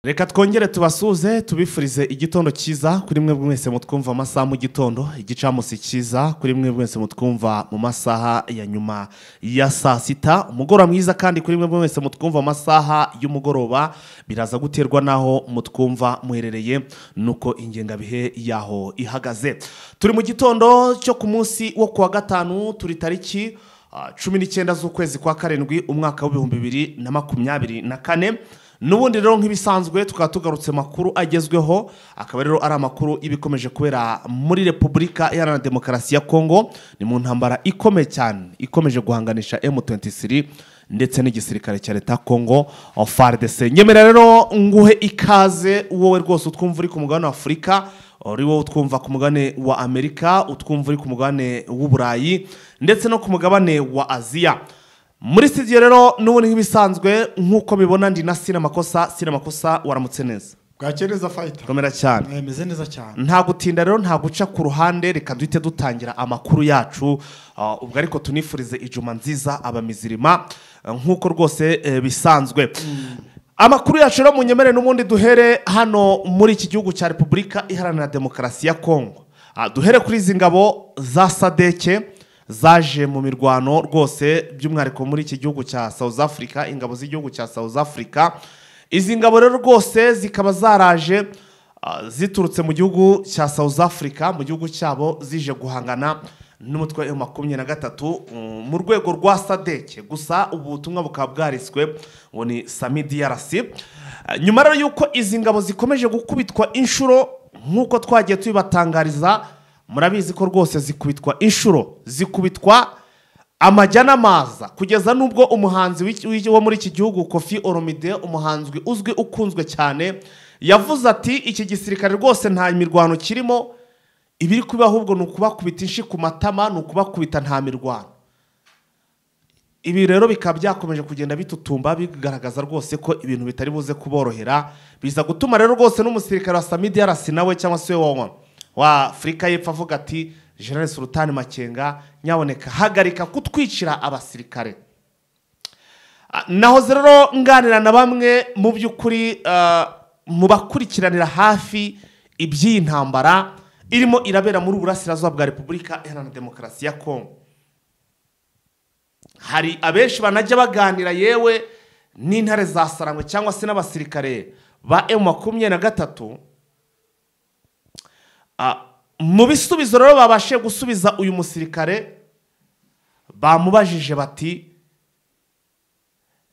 reka twongere tubasuhuze tubifurize igitondo cyiza kuri mwe mwese mutwumva amasaha mu gitondo igicamunsi cyiza kuri mwe mwese mutwumva mu masaha ya nyuma ya saa sita umugoroba mwiza kandi kuri mwe mwese mutwumva amasaha y'umugoroba biraza guterwa n'aho mutwumva muherereye nuko ingengabihe yaho ihagaze turi mu gitondo cyo ku munsi wo kuwa gatanu turi tariki ah, cumi n'icyenda z'ukwezi kwa karindwi umwaka w'ibihumbi bibiri na makumyabiri na kane n'ubundi rero nk'ibisanzwe tukaba tugarutse makuru agezweho akaba rero ari amakuru y'ibikomeje kubera muri repubulika iharanira demokarasi ya kongo ni mu ntambara ikomeye cyane ikomeje guhanganisha M23 ndetse n'igisirikare cya leta ya kongo ah, FARDC nyemera rero nguhe ikaze wowe rwose utwumva uri ku mugabane wa afurika uri wowe utwumva ku mugabane wa amerika utwumva uri ku mugabane w'uburayi ndetse no ku mugabane wa aziya muri studio rero n'ubundi nk'ibisanzwe nk'uko mibona ndi na sinamakosa sinamakosa waramutse neza bwakeye neza fayita komera cyane meze neza cyane nta gutinda rero nta guca ku ruhande reka duhite dutangira amakuru yacu Ah, ubwo ariko tunifurize ijuma nziza abamizirima eh, nk'uko rwose eh, bisanzwe amakuru yacu rero munyemere n'ubundi duhere hano muri iki gihugu cya repubulika iharanira demokarasi ya kongo Ah, duhere kuri izi ngabo za sadeke zaje mu mirwano rwose by'umwihariko muri iki gihugu cya south africa ingabo z'igihugu cya south africa izi ngabo rero rwose zikaba zaraje Ah, ziturutse mu gihugu cya South Africa mu gihugu cyabo zije guhangana n'umutwe wa makumyabiri na gatatu mm, mu rwego rwa sadeke gusa ubu butumwa bukaba bwariswe ngo ni sami DRC Ah, nyuma rero y'uko izi ngabo zikomeje gukubitwa inshuro nk'uko twagiye tubibatangariza murabizi ko rwose zikubitwa inshuro zikubitwa amajya n'amaza kugeza n'ubwo umuhanzi w'iki- w'iki- wo muri iki gihugu kofi oromide umuhanzi uzwi ukunzwe cyane yavuze ati iki gisirikare rwose nta mirwano kirimo ibiri kuba ahubwo ni ukubakubita inshi ku matama ni ukubakubita nta mirwano ibi rero bikaba byakomeje kugenda bitutumba bigaragaza rwose ko ibintu bitari buze kuborohera biza gutuma rero rwose n'umusirikare wa Samidi yarasi nawe cyangwa se we wa- wa Afurika y'Epfo avuga ati General Sultan Makenga nyaboneka hagarika kutwicira abasirikare Ah, nahoze rero nganira na bamwe mu by'ukuri ah, mu bakurikiranira hafi iby'iyi ntambara irimo irabera muri uburasirazuba bwa repubulika iharanira demokarasi ya kongo hari abenshi banajya baganira yewe n'intare za sarangwe cyangwa se n'abasirikare ba emu makumyabiri na gatatu Ah, mu bisubizo rero babashije gusubiza uyu musirikare bamubajije bati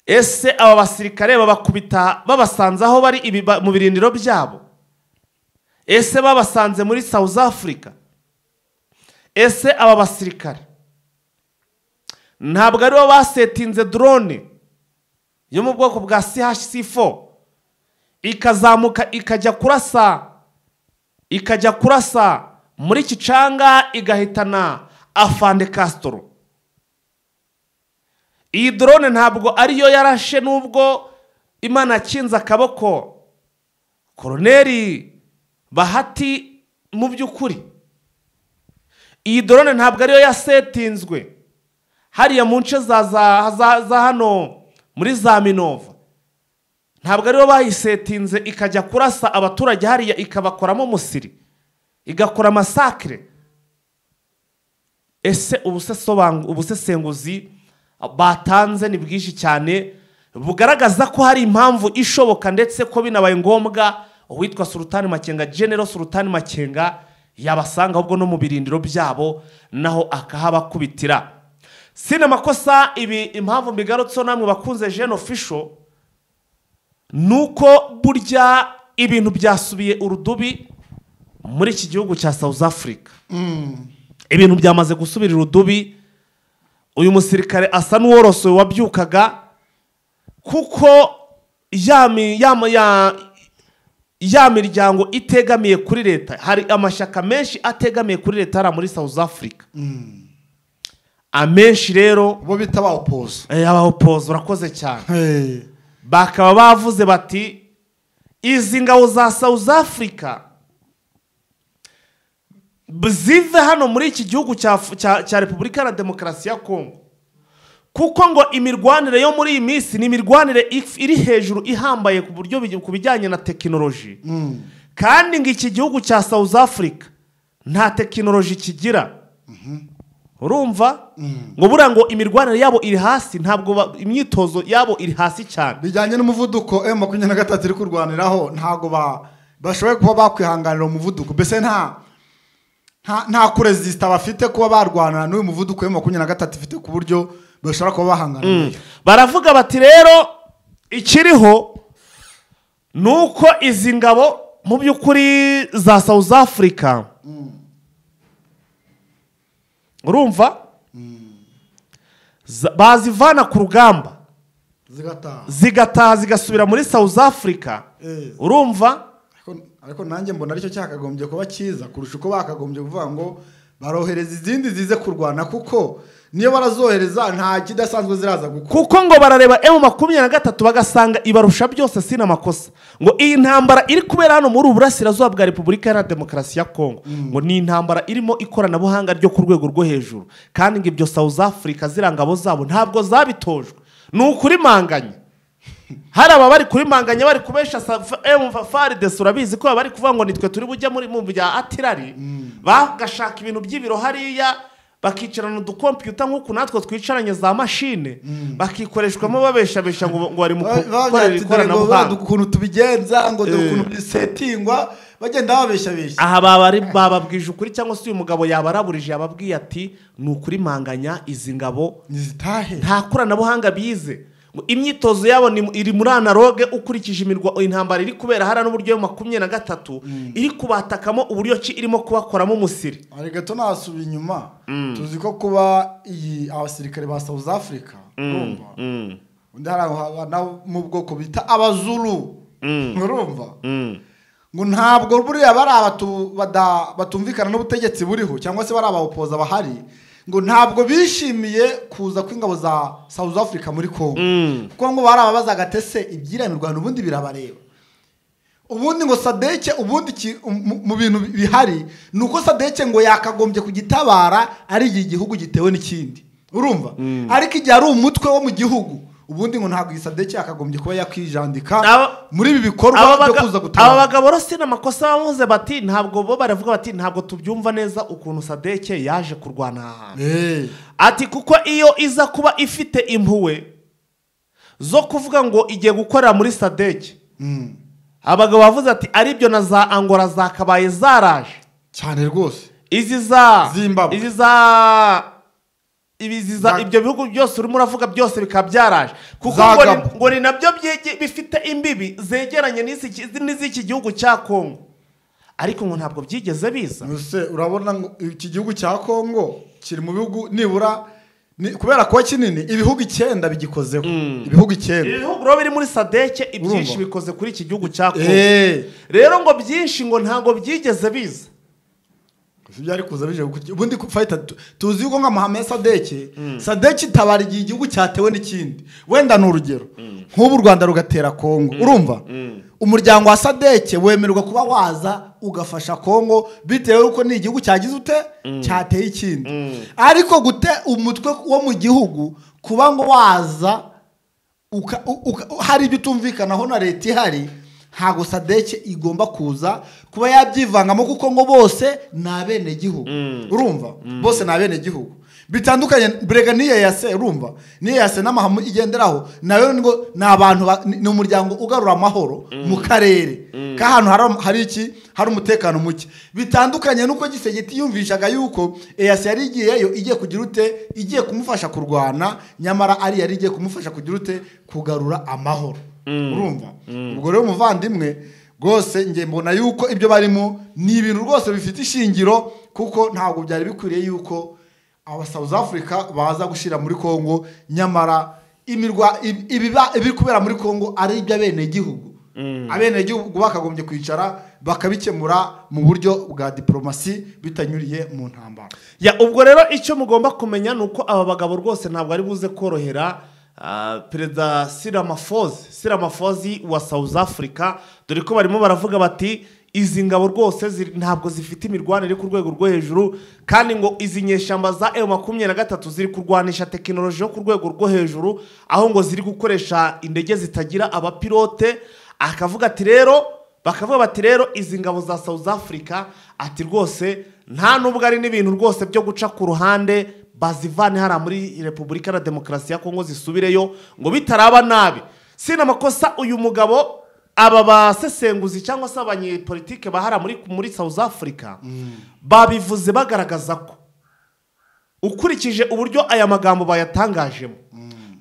ese aba basirikare babakubita babasanze aho bari ibi- ba- mu birindiro byabo ese babasanze muri south africa ese aba basirikare ntabwo aribo basetinze drone yo mu bwoko bwa chc4 ikazamuka ikajya kurasa ikajya kurasa muri kicanga igahitana afande castro iyi drone ntabwo ariyo yarashe nubwo imana yakinze akaboko koroneri bahati mu by'ukuri iyi drone ntabwo ariyo yasetinzwe hariya mu nce za za- za- za hano muri za minova ntabwo ariyo bayisetinze ikajya kurasa abaturage hariya ikabakoramo musiri igakora amasakire ese ubusesobangu- ubusesenguzi batanze ni bwinshi cyane bugaragaza ko hari impamvu ishoboka ndetse ko binabaye ngombwa uwitwa sultani makenga genero sultani makenga yabasanga ahubwo no mu birindiro byabo naho akahabakubitira sinamakosa ibi impamvu mbigarutseho namwe bakunze jene ofisho nuko burya ibintu byasubiye urudubi muri iki gihugu cya south africa ibintu byamaze gusubira urudubi uyu musirikare asa n'uworosowe wabyukaga kuko ya mi- ya mu- ya- ya miryango itegamiye kuri leta hari amashyaka menshi ategamiye kuri leta hariya muri south africa amenshi rero bo bita bawupoza eh, abahopoza urakoze cyane bakaba bavuze bati izi ngabo za south africa b- zive hano muri iki gihugu cya, cya, cya repubulika na demokarasi ya kongo kuko ngo imirwanire yo muri iyi minsi ni imirwanire if- iri hejuru ihambaye ku buryo bij- ku bijyanye na tekinoloji kandi ngo iki gihugu cya south africa nta tekinoloji kigira urumva ngo buriya ngo imirwanire yabo iri hasi ntabwo ba- imyitozo yabo iri hasi cyane bijyanye n'umuvuduko emu makumyabiri na gatatu iri kurwaniraho ntabwo ba- bashoboye kuba bakwihanganira uwo muvuduko mbese nta nta- nta kurezisita bafite kuba barwana n'uyu muvuduko emu makumyabiri na gatatu ifite ku buryo bashobora kuba bahanganira baravuga bati rero ikiriho ni uko izi ngabo mu by'ukuri za south africa urumva Za- bazivana ku rugamba zigataha zigataha zigasubira muri south africa Eh. urumva Ariko- ariko nanjye mbona aricyo cyakagombye kuba cyiza kurusha uko bakagombye kuvuga ngo barohereza izindi zize kurwana kuko niyo barazohereza nta kidasanzwe ziraza gukora kuko ngo barareba emu makumyabiri na gatatu bagasanga ibarusha byose si n'amakosa ngo iyi ntambara iri kubera hano muri ubu burasirazuba bwa repubulika iharanira demokarasi ya kongo ngo ni intambara irimo ikoranabuhanga ryo ku rwego rwo hejuru kandi ngo ibyo south africa ziriya ngabo zabo ntabwo zabitojwe ni ukurimanganya hari aba bari kurimanganya bari kubesha faridesi urabizi ko baba bari kuvuga ngo nitwe turi bujya muri mu bya atirari bagashaka ibintu by'ibiro hariya bakicarana udukompiyuta nk'uku natwe twicaranye za mashine bakikoreshwamo babeshabesha ngo ngo bari mu gukorera bavuga ikoranabuhanga ukuntu tubigenza ngo dore Eh. ukuntu bisetingwa bagenda babeshabeshya aha babari bababwije ukuri cyangwa se uyu mugabo yabaraburije yababwiye ati ni ukurimanganya izi ngabo ntizitahe nta koranabuhanga bize Ngo imyitozo yabo ni- iri muri analoge ukurikije imirwa intambara iri kubera hariya n'uburyo yo makumyabiri na gatatu iri kubatakamo uburyo ki irimo kubakoramo umusiri hari gato nasuba inyuma tuzi ko kuba iyi abasirikare ba south africa urumva undi hari abantu mu bwoko bita abazuru urumva ngo ntabwo buriya bari abatu- bada- batumvikana n'ubutegetsi buriho cyangwa se bari abawopoza bahari ngo ntabwo bishimiye kuza kw'ingabo za south africa muri congo kuko ngo bari ababazaga tese ibyiriya mirwano ubundi birabareba ubundi ngo sadeke ubundi iki- mu- mu bintu bihari ni uko sadeke ngo yakagombye kugitabara ari igihe igihugu gitewe n'ikindi urumva ariko igihe ari umutwe wo mu gihugu ubundi ngo ntabwo iyi sadeke yakagombye kuba yakwijandika Aba- muri ibi bikorwa aba byo baga- kuza aba gutabara bagabo rero si n'amakosa bamuze bati ntabwo bo baravuga bati ntabwo tubyumva neza ukuntu sadeke yaje kurwana aha hantu Eh, ati kuko iyo iza kuba ifite impuhwe zo kuvuga ngo igiye gukorera muri sadeke mm, abagabo bavuze ati aribyo na za angora zakabaye zaraje cyane rwose izi za Zimbabwe. izi za ibizi za Za- ibyo bihugu byose urimo uravuga byose bikaba byaraje kuko Za ngo ni- Gabon. ngo ni nabyo byege- bifite imbibi zegeranye n'izi ki- n'iz'iki gihugu cya kongo ariko ngo ntabwo byigeze biza Ese urabona ngo iki gihugu cya kongo kiri mu bihugu nibura ni- kubera kuba kinini ibihugu icyenda bigikozeho ibihugu ibi icyenda bihugu rero biri muri sadeke ibyinshi Urumva. bikoze kuri iki gihugu cya kongo Eh. rero ngo byinshi ngo ntabwo byigeze biza Gusa ibyari kuza bije gukurikiza ubundi ku- fayita tu- tuzi yuko nka mahame sadeke sadeke itabara igihe igihugu cyatewe n'ikindi wenda ni urugero nk'ubu u rwanda rugatera kongo urumva umuryango wa sadeke wemererwa kuba waza ugafasha kongo bitewe n'uko ni igihugu cyagize ute cyateye ikindi ariko gute umutwe wo mu gihugu kuba ngo waza uka, uka, hari ibyo utumvikanaho na leta ihari ntabwo sadeke igomba kuza kuba yabyivangamo kuko ngo bose ni abenegihugu urumva bose ni abenegihugu bitandukanye brega niyo yase urumva niyo yase n'amahame igenderaho nayo ngo ni abantu ba- ni ni umuryango ugarura amahoro mu karere k'ahantu hari- hari iki hari umutekano muke bitandukanye n'uko gisegeti yumvishaga yuko eyasi yari igiyeyo igiye kugira ute igiye kumufasha kurwana nyamara ari yari igiye kumufasha kugira ute kugarura amahoro urumva ubwo rero umuvandimwe rwose njye mbona yuko ibyo barimo ni ibintu rwose bifite ishingiro kuko ntabwo byari bikwiriye yuko aba South Africa baza gushyira muri Congo nyamara imirwa ib- ibiba- ibiri kubera muri Congo ari iby'abenegihugu abenegihugu bakagombye kwicara bakabikemura mu buryo bwa diporomasi bitanyuriye mu ntambara ya ubwo rero icyo mugomba kumenya ni uko aba bagabo rwose ntabwo ari buze korohera ah, perezida siramafozi siramafozi wa south africa dore ko barimo baravuga bati izi ngabo rwose ziri- ntabwo zifite imirwanire ku rwego rwo hejuru kandi ngo izi nyeshyamba za emu makumyabiri na gatatu ziri kurwanisha tekinoloji yo ku rwego rwo hejuru aho ngo ziri gukoresha indege zitagira abapilote akavuga ati rero bakavuga bati rero izi ngabo za south africa ati rwose nta nubwo ari n'ibintu rwose byo guca ku ruhande bazivane hariya muri repubulika na demokarasi ya kongo zisubireyo ngo bitaraba nabi si n'amakosa uyu mugabo aba basesenguzi cyangwa se abanyepolitike bahara muri, muri south africa babivuze bagaragaza ko ukurikije uburyo aya magambo bayatangajemo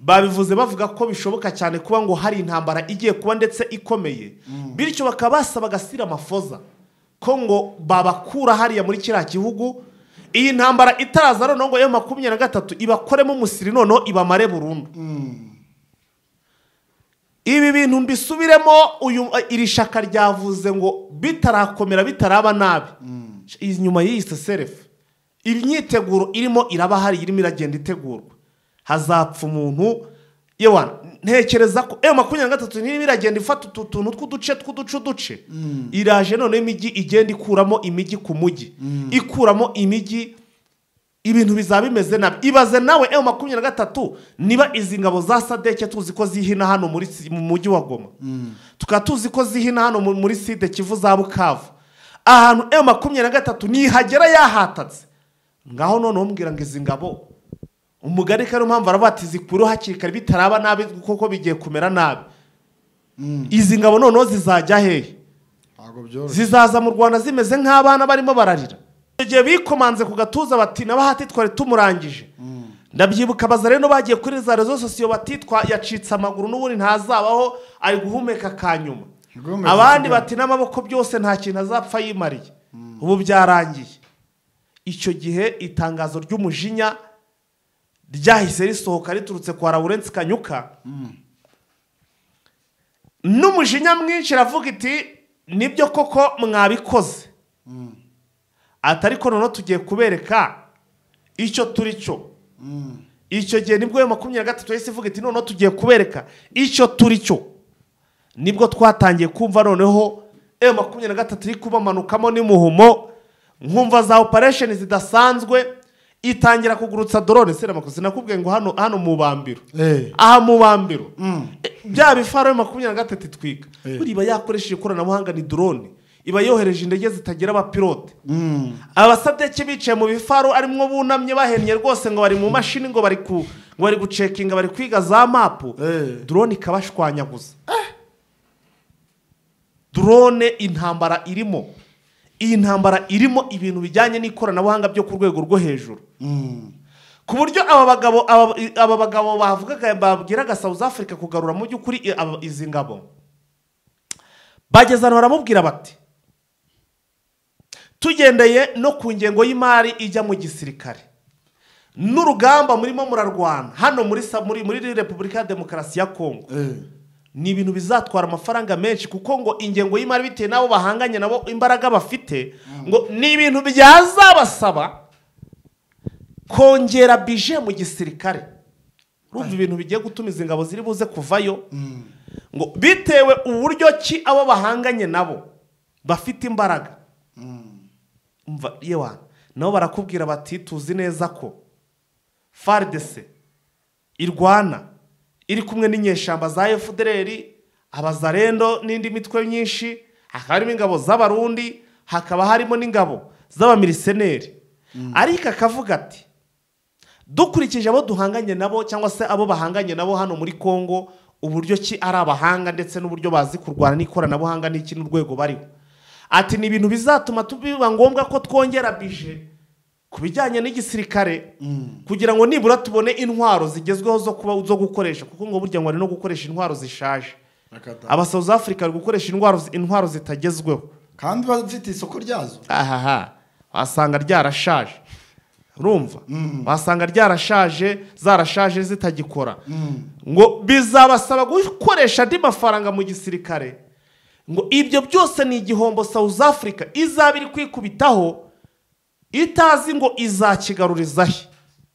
babivuze bavuga ko bishoboka cyane kuba ngo hari intambara igiye kuba ndetse ikomeye bityo bakaba basaba agasira amafoza ko ngo babakura hariya muri kiriya gihugu iyi ntambara itaraza noneho ngo yo makumyabiri na gatatu ibakoremo umusiri noneho ibamare burundu ibi bintu mbisubiremo uyu iri shaka ryavuze ngo bitarakomera bitaraba nabi inyuma y'iyi seserefu imyiteguro irimo iraba hari irimo iragenda itegurwa hazapfa umuntu yewana ntekereza ko eyo makumyabiri na gatatu nirimo iragenda ifata utu tuntu tw'uduce tw'uduce uduce iraje noneho imijyi igenda ikuramo imijyi ku mujyi ikuramo imijyi ibintu bizaba bimeze nabi ibaze nawe ewe makumyabiri na gatatu niba izi ngabo za sadeke tuzi ko zihina hano muri si- mu mujyi wa goma tukaba tuzi ko zihina hano mu- muri side kivu za bukavu ahantu ewe makumyabiri na gatatu nihagera yahatatse ngaho noneho mbwira ngo izi ngabo umugari ariyo mpamvu aravuga ati zikureho hakiri kare bitaraba nabi kuko bigiye kumera nabi izi ngabo noneho zizajya hehe ntabwo byoroshye zizaza mu rwanda zimeze nk'abana barimo bararira icyo gihe bikomanze ku gatuza bati nabahati twari tumurangije ndabyibuka baza rero bagiye kuri za rezo sosiyo batitwa yacitse amaguru n'ubundi ntazabaho ari guhumeka ka nyuma Guhumeka abandi ka nyuma. bati n'amaboko byose nta kintu azapfa yimariye ubu byarangiye icyo gihe itangazo ry'umujinya ryahise risohoka riturutse kwa Lawrence Kanyuka n'umujinya mwinshi iravuga iti nibyo koko mwabikoze ati ariko noneho tugiye kubereka icyo turi cyo icyo gihe nibwo yo makumyabiri na gatatu yahise ivuga iti noneho tugiye kubereka icyo turi cyo nibwo twatangiye kumva noneho eyo makumyabiri na gatatu iri kubamanukamo n'imuhumo nkumva za operesheni zidasanzwe itangira kugurutsa dorone seramakoze sinakubwiye ngo hano hano mu bambiro Eh. aha mu bambiro Mm. E, bya bifaro makumyabiri na gatatu itwika Eh. buriya iba yakoresheje ikoranabuhanga ni drone iba yohereje indege zitagira abapilote Mm. abasadeki bicaye mu bifaro arimwo bunamye bahennye rwose ngo bari mu mashini ngo bari ku ngo bari gucekinga bari kwiga za mapu Eh. drone ikabashwanyaguza drone intambara irimo iyi ntambara irimo ibintu bijyanye n'ikoranabuhanga byo ku rwego rwo hejuru Mm. ku buryo aba bagabo aba- aba bagabo bavugaga babwiraga south africa kugarura mu by'ukuri i- aba- izi ngabo bageze ahantu baramubwira bati tugendeye no ku ngengo y'imari ijya mu gisirikare n'urugamba murimo murarwana hano muri sa- muri muri repubulika ya demokarasi ya kongo Eh. ni ibintu bizatwara amafaranga menshi kuko ngo ingengo y'imari bitewe n'abo bahanganye nabo imbaraga bafite ngo ni ibintu byazabasaba kongera bije mu gisirikare urumva ibintu bigiye gutuma izi ngabo ziri buze kuvayo ngo bitewe uburyo ki abo bahanganye nabo bafite imbaraga umva yewana nabo barakubwira bati tuzi neza ko faridese irwana iri kumwe n'inyeshyamba za efudereri abazarendo n'indi mitwe myinshi hakaba harimo ingabo z'abarundi hakaba harimo n'ingabo z'abamiriseneri ariko akavuga ati dukurikije abo duhanganye nabo cyangwa se abo bahanganye nabo hano muri congo uburyo ki ari abahanga ndetse n'uburyo bazi kurwana n'ikoranabuhanga n'iki n'urwego bariho ati ni ibintu bizatuma tu- biba ngombwa ko twongera bije ku bijyanye n'igisirikare kugira ngo nibura tubone intwaro zigezweho zo kuba zo gukoresha kuko ngo burya ngo ari no gukoresha intwaro zishaje Akata. aba South Africa bari gukoresha intwaro intwaro zitagezweho kandi bafite isoko ryazo ahaha wasanga ryarashaje urumva wasanga ryarashaje zarashaje zitagikora ngo bizabasaba gukoresha andi mafaranga mu gisirikare ngo ibyo byose ni igihombo south africa izaba iri kwikubitaho itazi ngo izakigaruriza he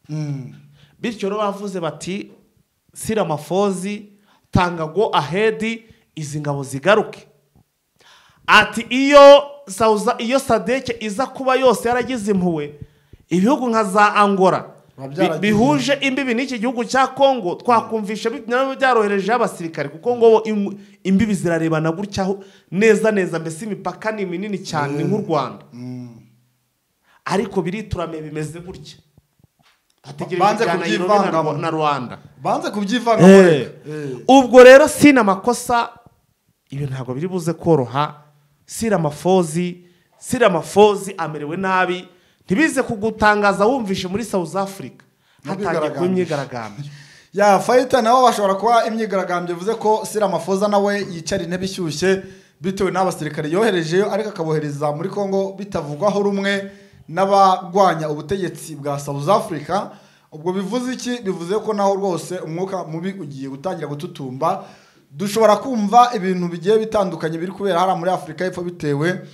Mm. bityo rero bavuze bati sira amafozi tanga go ahedi izi ngabo zigaruke ati iyo Sauza- iyo sadeke iza kuba yose yaragize impuhwe ibihugu nka za angola Biba bi- byaragize. bihuje imbibi n'iki gihugu cya kongo twakumvisha bi- nabo byoroherejeho abasirikare kuko ngo im- imbibi zirarebana gutya aho- neza neza mbese imipaka ni minini cyane ni nk'u rwanda ariko biriturame bimeze gutya hategereje Banze ibya Nairobi na kubyivangamo. Rwa- na rwanda banze kubyivangamo reka. Eh. ubwo rero sina amakosa ibi ntabwo biri buze koroha sira amafozi sira amafozi amerewe nabi ntibize kugutangaza wumvishe muri south africa hatangiye kuba imyigaragambyo ya fayita nabo bashobora kuba imyigaragambyo bivuze ko sira mafoza nawe yicara intebe ishyushye bitewe n'abasirikare yoherejeyo ariko akabohereza muri congo bitavugwaho rumwe n'abagwanya ubutegetsi bwa south africa ubwo bivuze iki bivuze ko naho rwose umwuka mubi ugiye gutangira gututumba dushobora kumva ibintu bigiye bitandukanye biri kubera hariya muri afurika y'epfo bitewe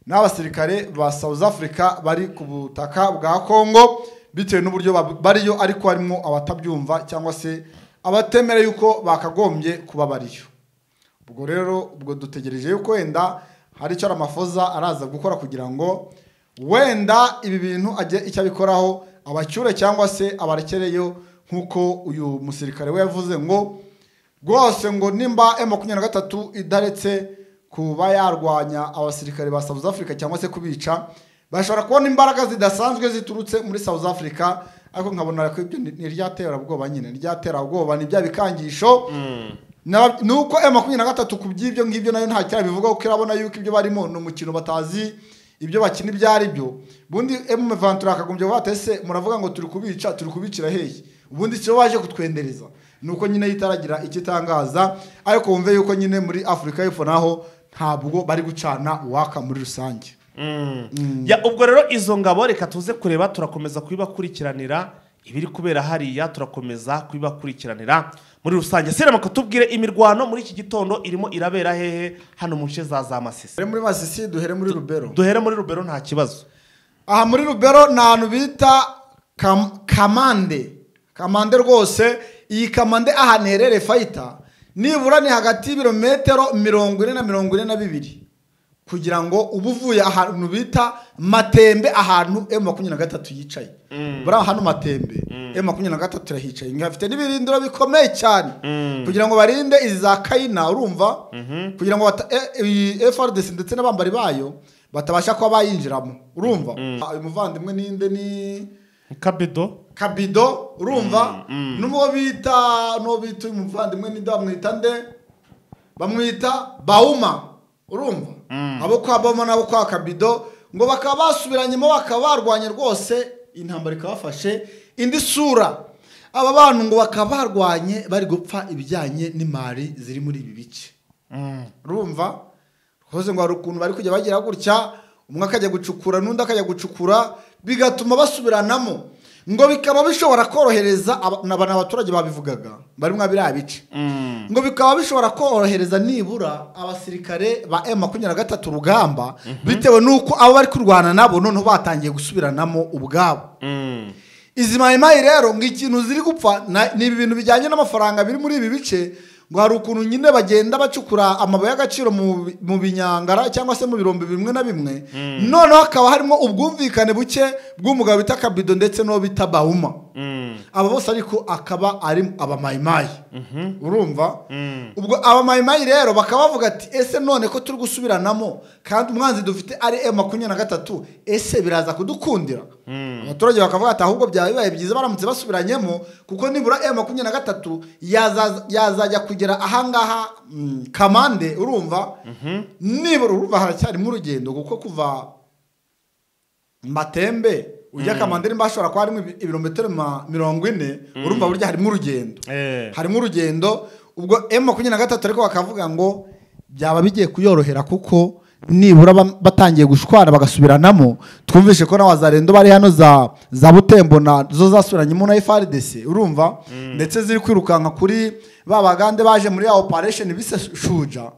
n'abasirikare ba south africa bari ku butaka bwa congo bitewe n'uburyo bab- bariyo ariko harimo abatabyumva cyangwa se abatemera yuko bakagombye kuba bariyo ubwo rero ubwo dutegereje yuko wenda hari icyo amafoza araza gukora kugira ngo wenda ibi bintu ajye icyo abikoraho abacyure cyangwa se abarekereyo nk'uko uyu musirikare we yavuze ngo rwose ngo nimba M makumyabiri na gatatu idaretse kuba yarwanya abasirikare ba South Africa cyangwa se kubica bashobora kubona imbaraga zidasanzwe ziturutse muri South Africa ariko nkabona ko ibyo ni ni iryaterabwoba nyine iryaterabwoba ni bya bikangisho Na- ni uko M makumyabiri na gatatu ku by'ibyo ngibyo nayo nta cyari bivuga kuko irabona yuko ibyo barimo ni umukino batazi ibyo bakina ibyo ari byo ubundi M Ventura akagombye kuvuga ati ese muravuga ngo turi kubica turi kubicira hehe ubundi icyo baje kutwendereza ni uko nyine yitaragira icyo itangaza ariko wumve yuko nyine muri afurika y'epfo naho ntabwo bari gucana uwaka muri rusange Ya, ubwo rero izo ngabo reka tuze kureba turakomeza kubibakurikiranira ibiri kubera hariya turakomeza kubibakurikiranira muri rusange sirama tubwire imirwano muri iki gitondo irimo irabera hehe hano mu nce za za masisi duhere muri masisi duhere muri rubero duhere muri rubero nta kibazo aha muri rubero ni ahantu bita Kam- kamande kamande rwose iyi kamande ahantu iherereye fayita nibura ni hagati y'ibirometero mirongo ine na mirongo ine na bibiri kugira ngo uba uvuye ahantu bita matembe ahantu emu makumyabiri na gatatu yicaye buriya hano matembe emu makumyabiri na gatatu irahicaye ngafite n'ibirindiro bikomeye cyane kugira ngo barinde izi za kayina urumva kugira ngo bata- e- iyi frdc ndetse n'abambari bayo batabasha kuba bayinjiramo urumva uyu muvandimwe ninde ni kabedo kabido urumva n'uwo bita n'uwo bita uyu muvandimwe ninde bamwita nde bamwita bauma urumva abo kwa bauma n'abo kwa kabido ngo bakaba basubiranyemo bakaba barwanye rwose intambara ikabafashe indi sura aba bantu ngo bakaba barwanye bari gupfa ibijyanye n'imari ziri muri ibi bice urumva rwose ngo hari ukuntu bari kujya bagira gutya umwe akajya gucukura n'undi akajya gucukura bigatuma basubiranamo ngo bikaba bishobora korohereza aba- na ba- ni abaturage babivugaga bari mwa biriya bice ngo bikaba bishobora korohereza nibura abasirikare ba M makumyabiri na gatatu urugamba bitewe n'uko abo bari kurwana nabo noneho batangiye gusubiranamo ubwabo izi mayimayi rero ngo ikintu ziri gupfa na- ni ibi bintu bijyanye n'amafaranga biri muri ibi bice ngo hari ukuntu nyine bagenda bacukura amabuye y'agaciro mu bi- mu binyangara cyangwa se mu birombe bimwe na bimwe noneho hakaba harimo ubwumvikane buke bw'umugabo bita kabido ndetse n'uwo bita bauma aba bose ariko akaba ari abamayimayi urumva ubwo abamayimayi rero bakaba bavuga ati ese none ko turi gusubiranamo kandi umwanzi dufite ari m makumyabiri na gatatu ese biraza kudukundira abaturage bakavuga ati ahubwo byaba bibaye byiza baramutse basubiranyemo kuko nibura m makumyabiri na gatatu yazaza- yazajya kugera ahangaha mm, kamande urumva nibura urumva haracyarimo urugendo kuko kuva matembe ujya kamandiri bashobora kuba harimo ibi- ibirometero ma- mirongo ine urumva burya harimo urugendo Eh. harimo urugendo ubwo m makumyabiri na gatatu ariko bakavuga ngo byaba bigiye kuyorohera kuko nibura ba- batangiye gushwana bagasubiranamo twumvishe ko nawe zarendo bari hano za za butembo na zo zasubiranyemo na frdc urumva ndetse ziri kwirukanka kuri ba bagande baje muri ya operation biseshuja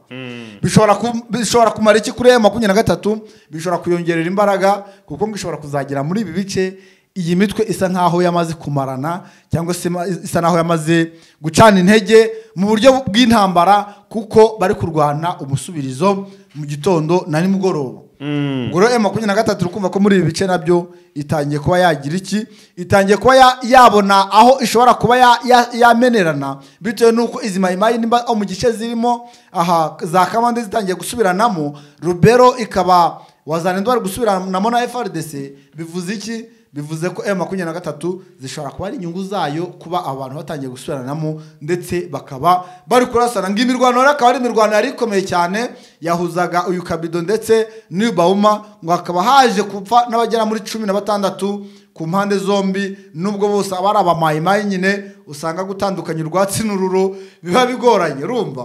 bishobora ku- bishobora kumara iki kuri m makumyabiri na gatatu bishobora kuyongerera imbaraga kuko ngo ishobora kuzagera muri ibi bice iyi mitwe isa nk'aho yamaze kumarana cyangwa se ma- isa nk'aho yamaze gucana intege mu buryo bw'intambara kuko bari kurwana umusubirizo mu gitondo na nimugoroba ubwo rero emu makumyabiri na gatatu uri kumva ko muri ibi bice nabyo itangiye kuba yagira iki itangiye kuba ya- yabona aho ishobora kuba ya- ya- yamenerana bitewe n'uko izi mayimayi nimba aho mu gice zirimo aha za kamande zitangiye gusubiranamo rubero ikaba wazana bari gusubiranamo na frdc bivuze iki bivuze ko emu makumyabiri na gatatu zishobora kuba ari inyungu zayo kuba abantu batangiye gusubiranamo ndetse bakaba bari kurasana ngo imirwano rero akaba ari imirwano yari ikomeye cyane yahuzaga uyu kabido ndetse n'uyu bawuma ngo hakaba haje gupfa n'abagera muri cumi na batandatu ku mpande zombi nubwo bose aba ari abamayimayi nyine usanga gutandukanya urwatsi n'ururo biba bigoranye urumva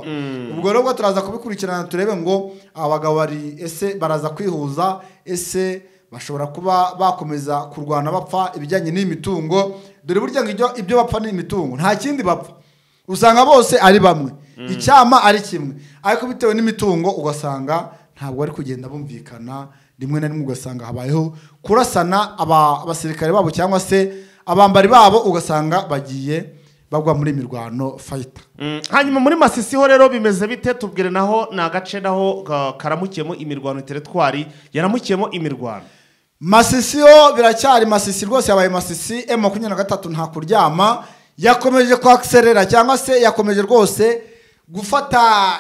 ubwo rero ubwo turaza kubikurikirana turebe ngo aba bagabo bari ese baraza kwihuza ese bashobora kuba bakomeza kurwana bapfa ibijyanye n'iyi mitungo dore burya ngo ibyo- ibyo bapfa ni imitungo nta kindi bapfa usanga bose ari bamwe icyama ari kimwe ariko bitewe n'imitungo ugasanga ntabwo bari kugenda bumvikana rimwe na rimwe ugasanga habayeho kurasana aba- abasirikare babo cyangwa se abambari babo ugasanga bagiye bagwa muri mirwano fayita Mm, hanyuma muri masisiho rero bimeze bite tubwire naho ni agace naho ka- karamukiyemo imirwano teretwari yaramukiyemo imirwano masisi yo biracyari masisi rwose yabaye masisi emu makumyabiri na gatatu nta kuryama yakomeje kwakiserera cyangwa se yakomeje rwose gufata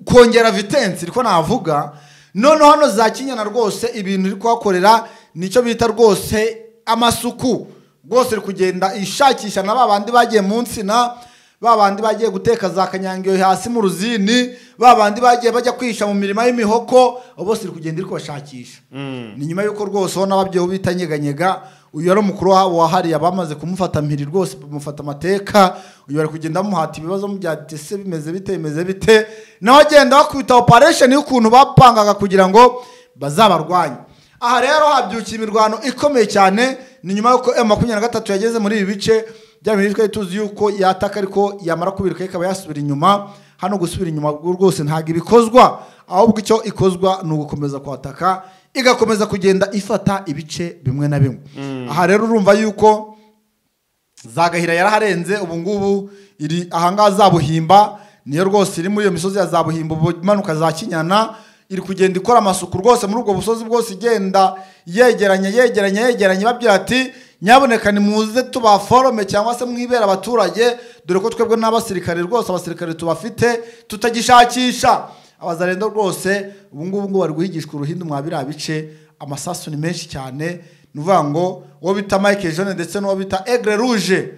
kongera vitensi niko navuga noneho hano za kinyana rwose ibintu iri kuhakorera nicyo bita rwose amasuku rwose iri kugenda ishakisha na ba bandi bagiye mu nsina ba bandi bagiye guteka za kanyangiyo hasi mu ruzini ba bandi bagiye bajya kwihisha mu mirima y'imihoko abo bose iri kugenda iri kubashakisha ni nyuma y'uko rwose ubona ababyeyi bita nyeganyega uyu yari umukuru wabo wahariye abamaze kumufata mpiri rwose bamufata amateka uyu bari kugenda bamuhata ibibazo byatse se bimeze bite bimeze bite nawe agenda bakubita oparesheni y'ukuntu bapangaga kugira ngo bazabarwanye aha rero habyukiye imirwano ikomeye cyane ni nyuma y'uko emu makumyabiri na gatatu yageze muri ibi bice bya bintu twari tuzi yuko yataka ariko yamara kubirika ikaba yasubira inyuma hano gusubira inyuma rwose ntabwo ibikozwa ahubwo icyo ikozwa ni ugukomeza kwataka igakomeza kugenda ifata ibice bimwe na bimwe aha rero urumva yuko za gahira yaraharenze ubu ngubu iri ahangaha za buhimba niyo rwose iri muri iyo misozi ya za buhimba ubu imanuka za kinyana iri kugenda ikora amasuku rwose muri ubwo busozi bwose igenda yegeranya yegeranya yegeranya ibabwira ati nyaboneka nimuze tubaforome cyangwa se mwibera abaturage dore ko twebwe n'abasirikare rwose abasirikare tubafite tutagishakisha abazarendo rwose ubu ngubu ngo bari guhigishwa uruhindu mwa biriya bice amasasu ni menshi cyane ni ukuvuga ngo uwo bita mike jone ndetse n'uwo bita egre ruje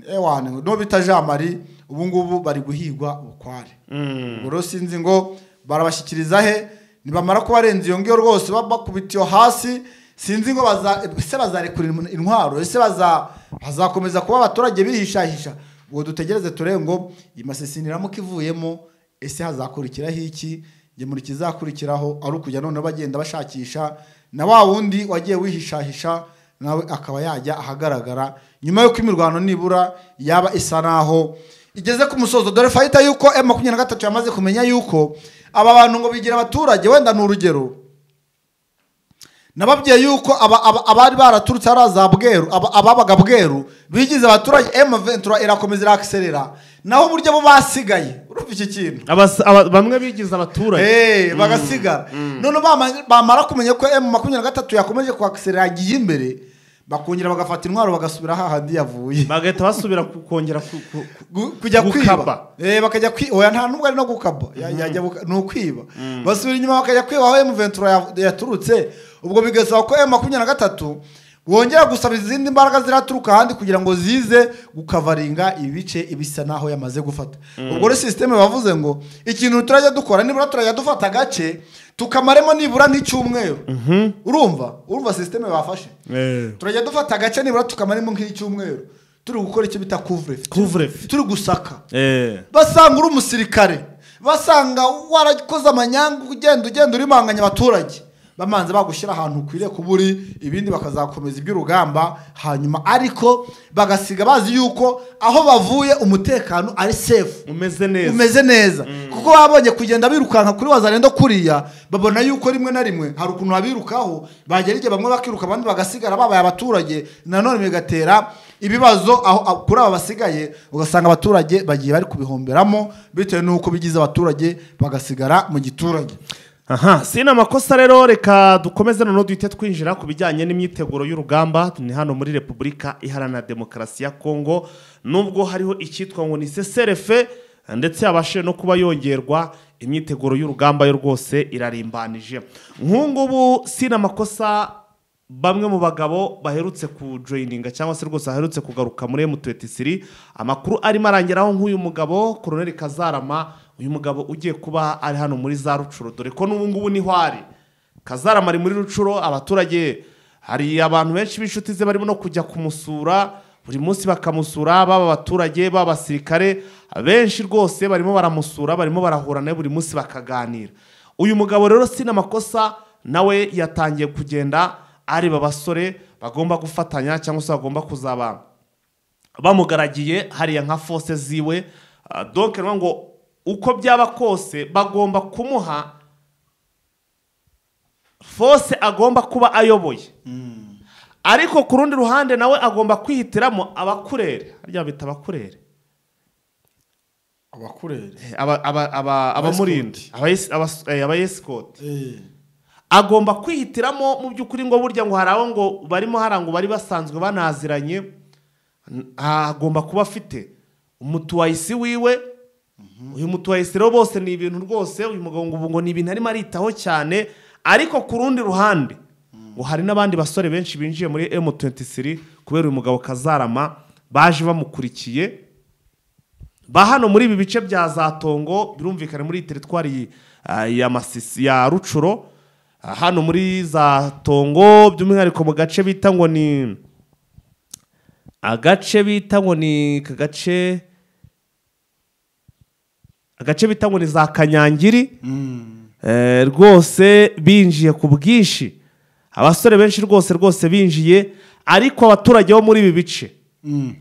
ewane n'uwo bita jean marie ubu ngubu bari guhigwa bukware ubwo rero sinzi ngo barabashyikiriza he nibamara kubarenza iyo ngiyo rwose baba bakubitiye hasi sinzi ngo baza ese bazarekura intwaro ese baza bazakomeza kuba abaturage bihishahisha ubwo dutegereze turebe ngo iyi masesini iramuka ivuyemo ese hazakurikiraho iki njye muri kizakurikiraho ari ukujya noneho bagenda bashakisha na wa wundi wagiye wihishahisha nawe akaba yajya ahagaragara nyuma y'uko imirwano nibura yaba isa naho igeze ku musozo dore fayita y'uko emu makumyabiri na gatatu yamaze kumenya y'uko aba bantu ngo bigira abaturage wenda ni urugero nababwiye yuko aba- aba- abari baraturutse hariya za bweru aba- ababaga bweru bigize abaturage emu ventura irakomeza irakiserera naho uburyo bo basigaye urumva iki kintu Abas- aba- bamwe bigize abaturage Eh, bagasigara none bama- bamara kumenya ko emu makumyabiri na gatatu yakomeje kuhakiserera yagiye imbere bakongera bagafata intwaro bagasubira hahandi yavuye bagahita basubira ku- kongera ku- ku- ku- Gu- kujya Gukaba. kwiba Eh, bakajya kwi- oya nta nubwo ari no gukaba Ya- yajya guka- ni ukwiba basubira inyuma bakajya kwiba aho emu ventura ya- yaturutse ubwo bigasaba ko emu makumyabiri na gatatu wongera gusaba izindi mbaraga ziraturuka ahandi kugira ngo zize gukavaringa ibice ibisa naho yamaze gufata ubwo rero sisiteme bavuze ngo ikintu turajya dukora nibura turajya dufata agace tukamaremo nibura nk'icyumweru urumva urumva sisiteme bafashe Eh. turajya dufata agace nibura tukamaremo nk'icyumweru turi gukora icyo bita couvre feu Couvre feu. turi gusaka Eh. basanga uri umusirikare basanga warakoze amanyanga ugenda ugenda urimanganya abaturage bamanze bagushyira ahantu ukwiriye kuba uri ibindi bakazakomeza iby'urugamba hanyuma ariko bagasiga bazi yuko aho bavuye umutekano ari sefu umeze neza umeze neza kuko babonye kugenda birukanka kuri wazarenda kuriya babona yuko rimwe na rimwe hari ukuntu babirukaho bagera igihe bamwe bakiruka abandi bagasigara babaye abaturage nanone bigatera ibibazo aho aho- kuri aba basigaye ugasanga abaturage bagiye bari kubihomberamo bitewe n'uko bigize abaturage bagasigara mu giturage aha si ni amakosa rero reka dukomeze noneho duhite twinjira ku bijyanye n'imyiteguro y'urugamba ni hano muri repubulika iharanira demokarasi ya kongo nubwo hariho icyitwa ngo ni seserefe ndetse yabashije no kuba yongerwa imyiteguro y'urugamba yo rwose irarimbanije nk'ubungubu si ni amakosa bamwe mu bagabo baherutse kujoyininga cyangwa se rwose baherutse kugaruka muri M23 amakuru arimo arangeraho nk'uyu mugabo Colonel Kazarama uyu mugabo ugiye kuba ari hano muri za Rucuro dore ko n'ubu ngubu niho ari Kazarama ari muri Rucuro abaturage hari abantu benshi b'inshuti ze barimo no kujya kumusura buri munsi bakamusura baba abaturage baba abasirikare benshi rwose barimo baramusura barimo barahura nawe buri munsi bakaganira uyu mugabo rero si n'amakosa nawe yatangiye kugenda areba abasore bagomba gufatanya cyangwa se bagomba kuzaba bamugaragiye hariya nka fose ziwe Ah, donc ni ngo uko byaba kose bagomba kumuha fose agomba kuba ayoboye ariko ku rundi ruhande nawe agomba kwihitiramo abakurere harya bita abakurere abakurere Eh, aba- aba- aba- abamurinda abayesi- abas- eh, abayesikoti agomba kwihitiramo mu by'ukuri ngo burya ngo hari abo ngo barimo hariya ngo bari basanzwe banaziranye n- agomba kuba afite umutuwayisi wiwe uyu mutuwayisi rero bose ni ibintu rwose uyu mugabo ngo ubu ngo ni ibintu arimo aritaho cyane ariko ku rundi ruhande ngo hari n'abandi basore benshi binjiye muri M23 kubera uyu mugabo Kazarama baje bamukurikiye ba hano muri ibi bice bya za tongo birumvikana muri iyi teritwari ah, ya masisi ya rucuro ah, hano muri za tongo by'umwihariko mu gace bita ngo ni agace bita ngo ni ka gace agace bita ngo ni za kanyangiri Eh, rwose binjiye ku bwinshi abasore benshi rwose rwose binjiye ariko abaturage bo muri ibi bice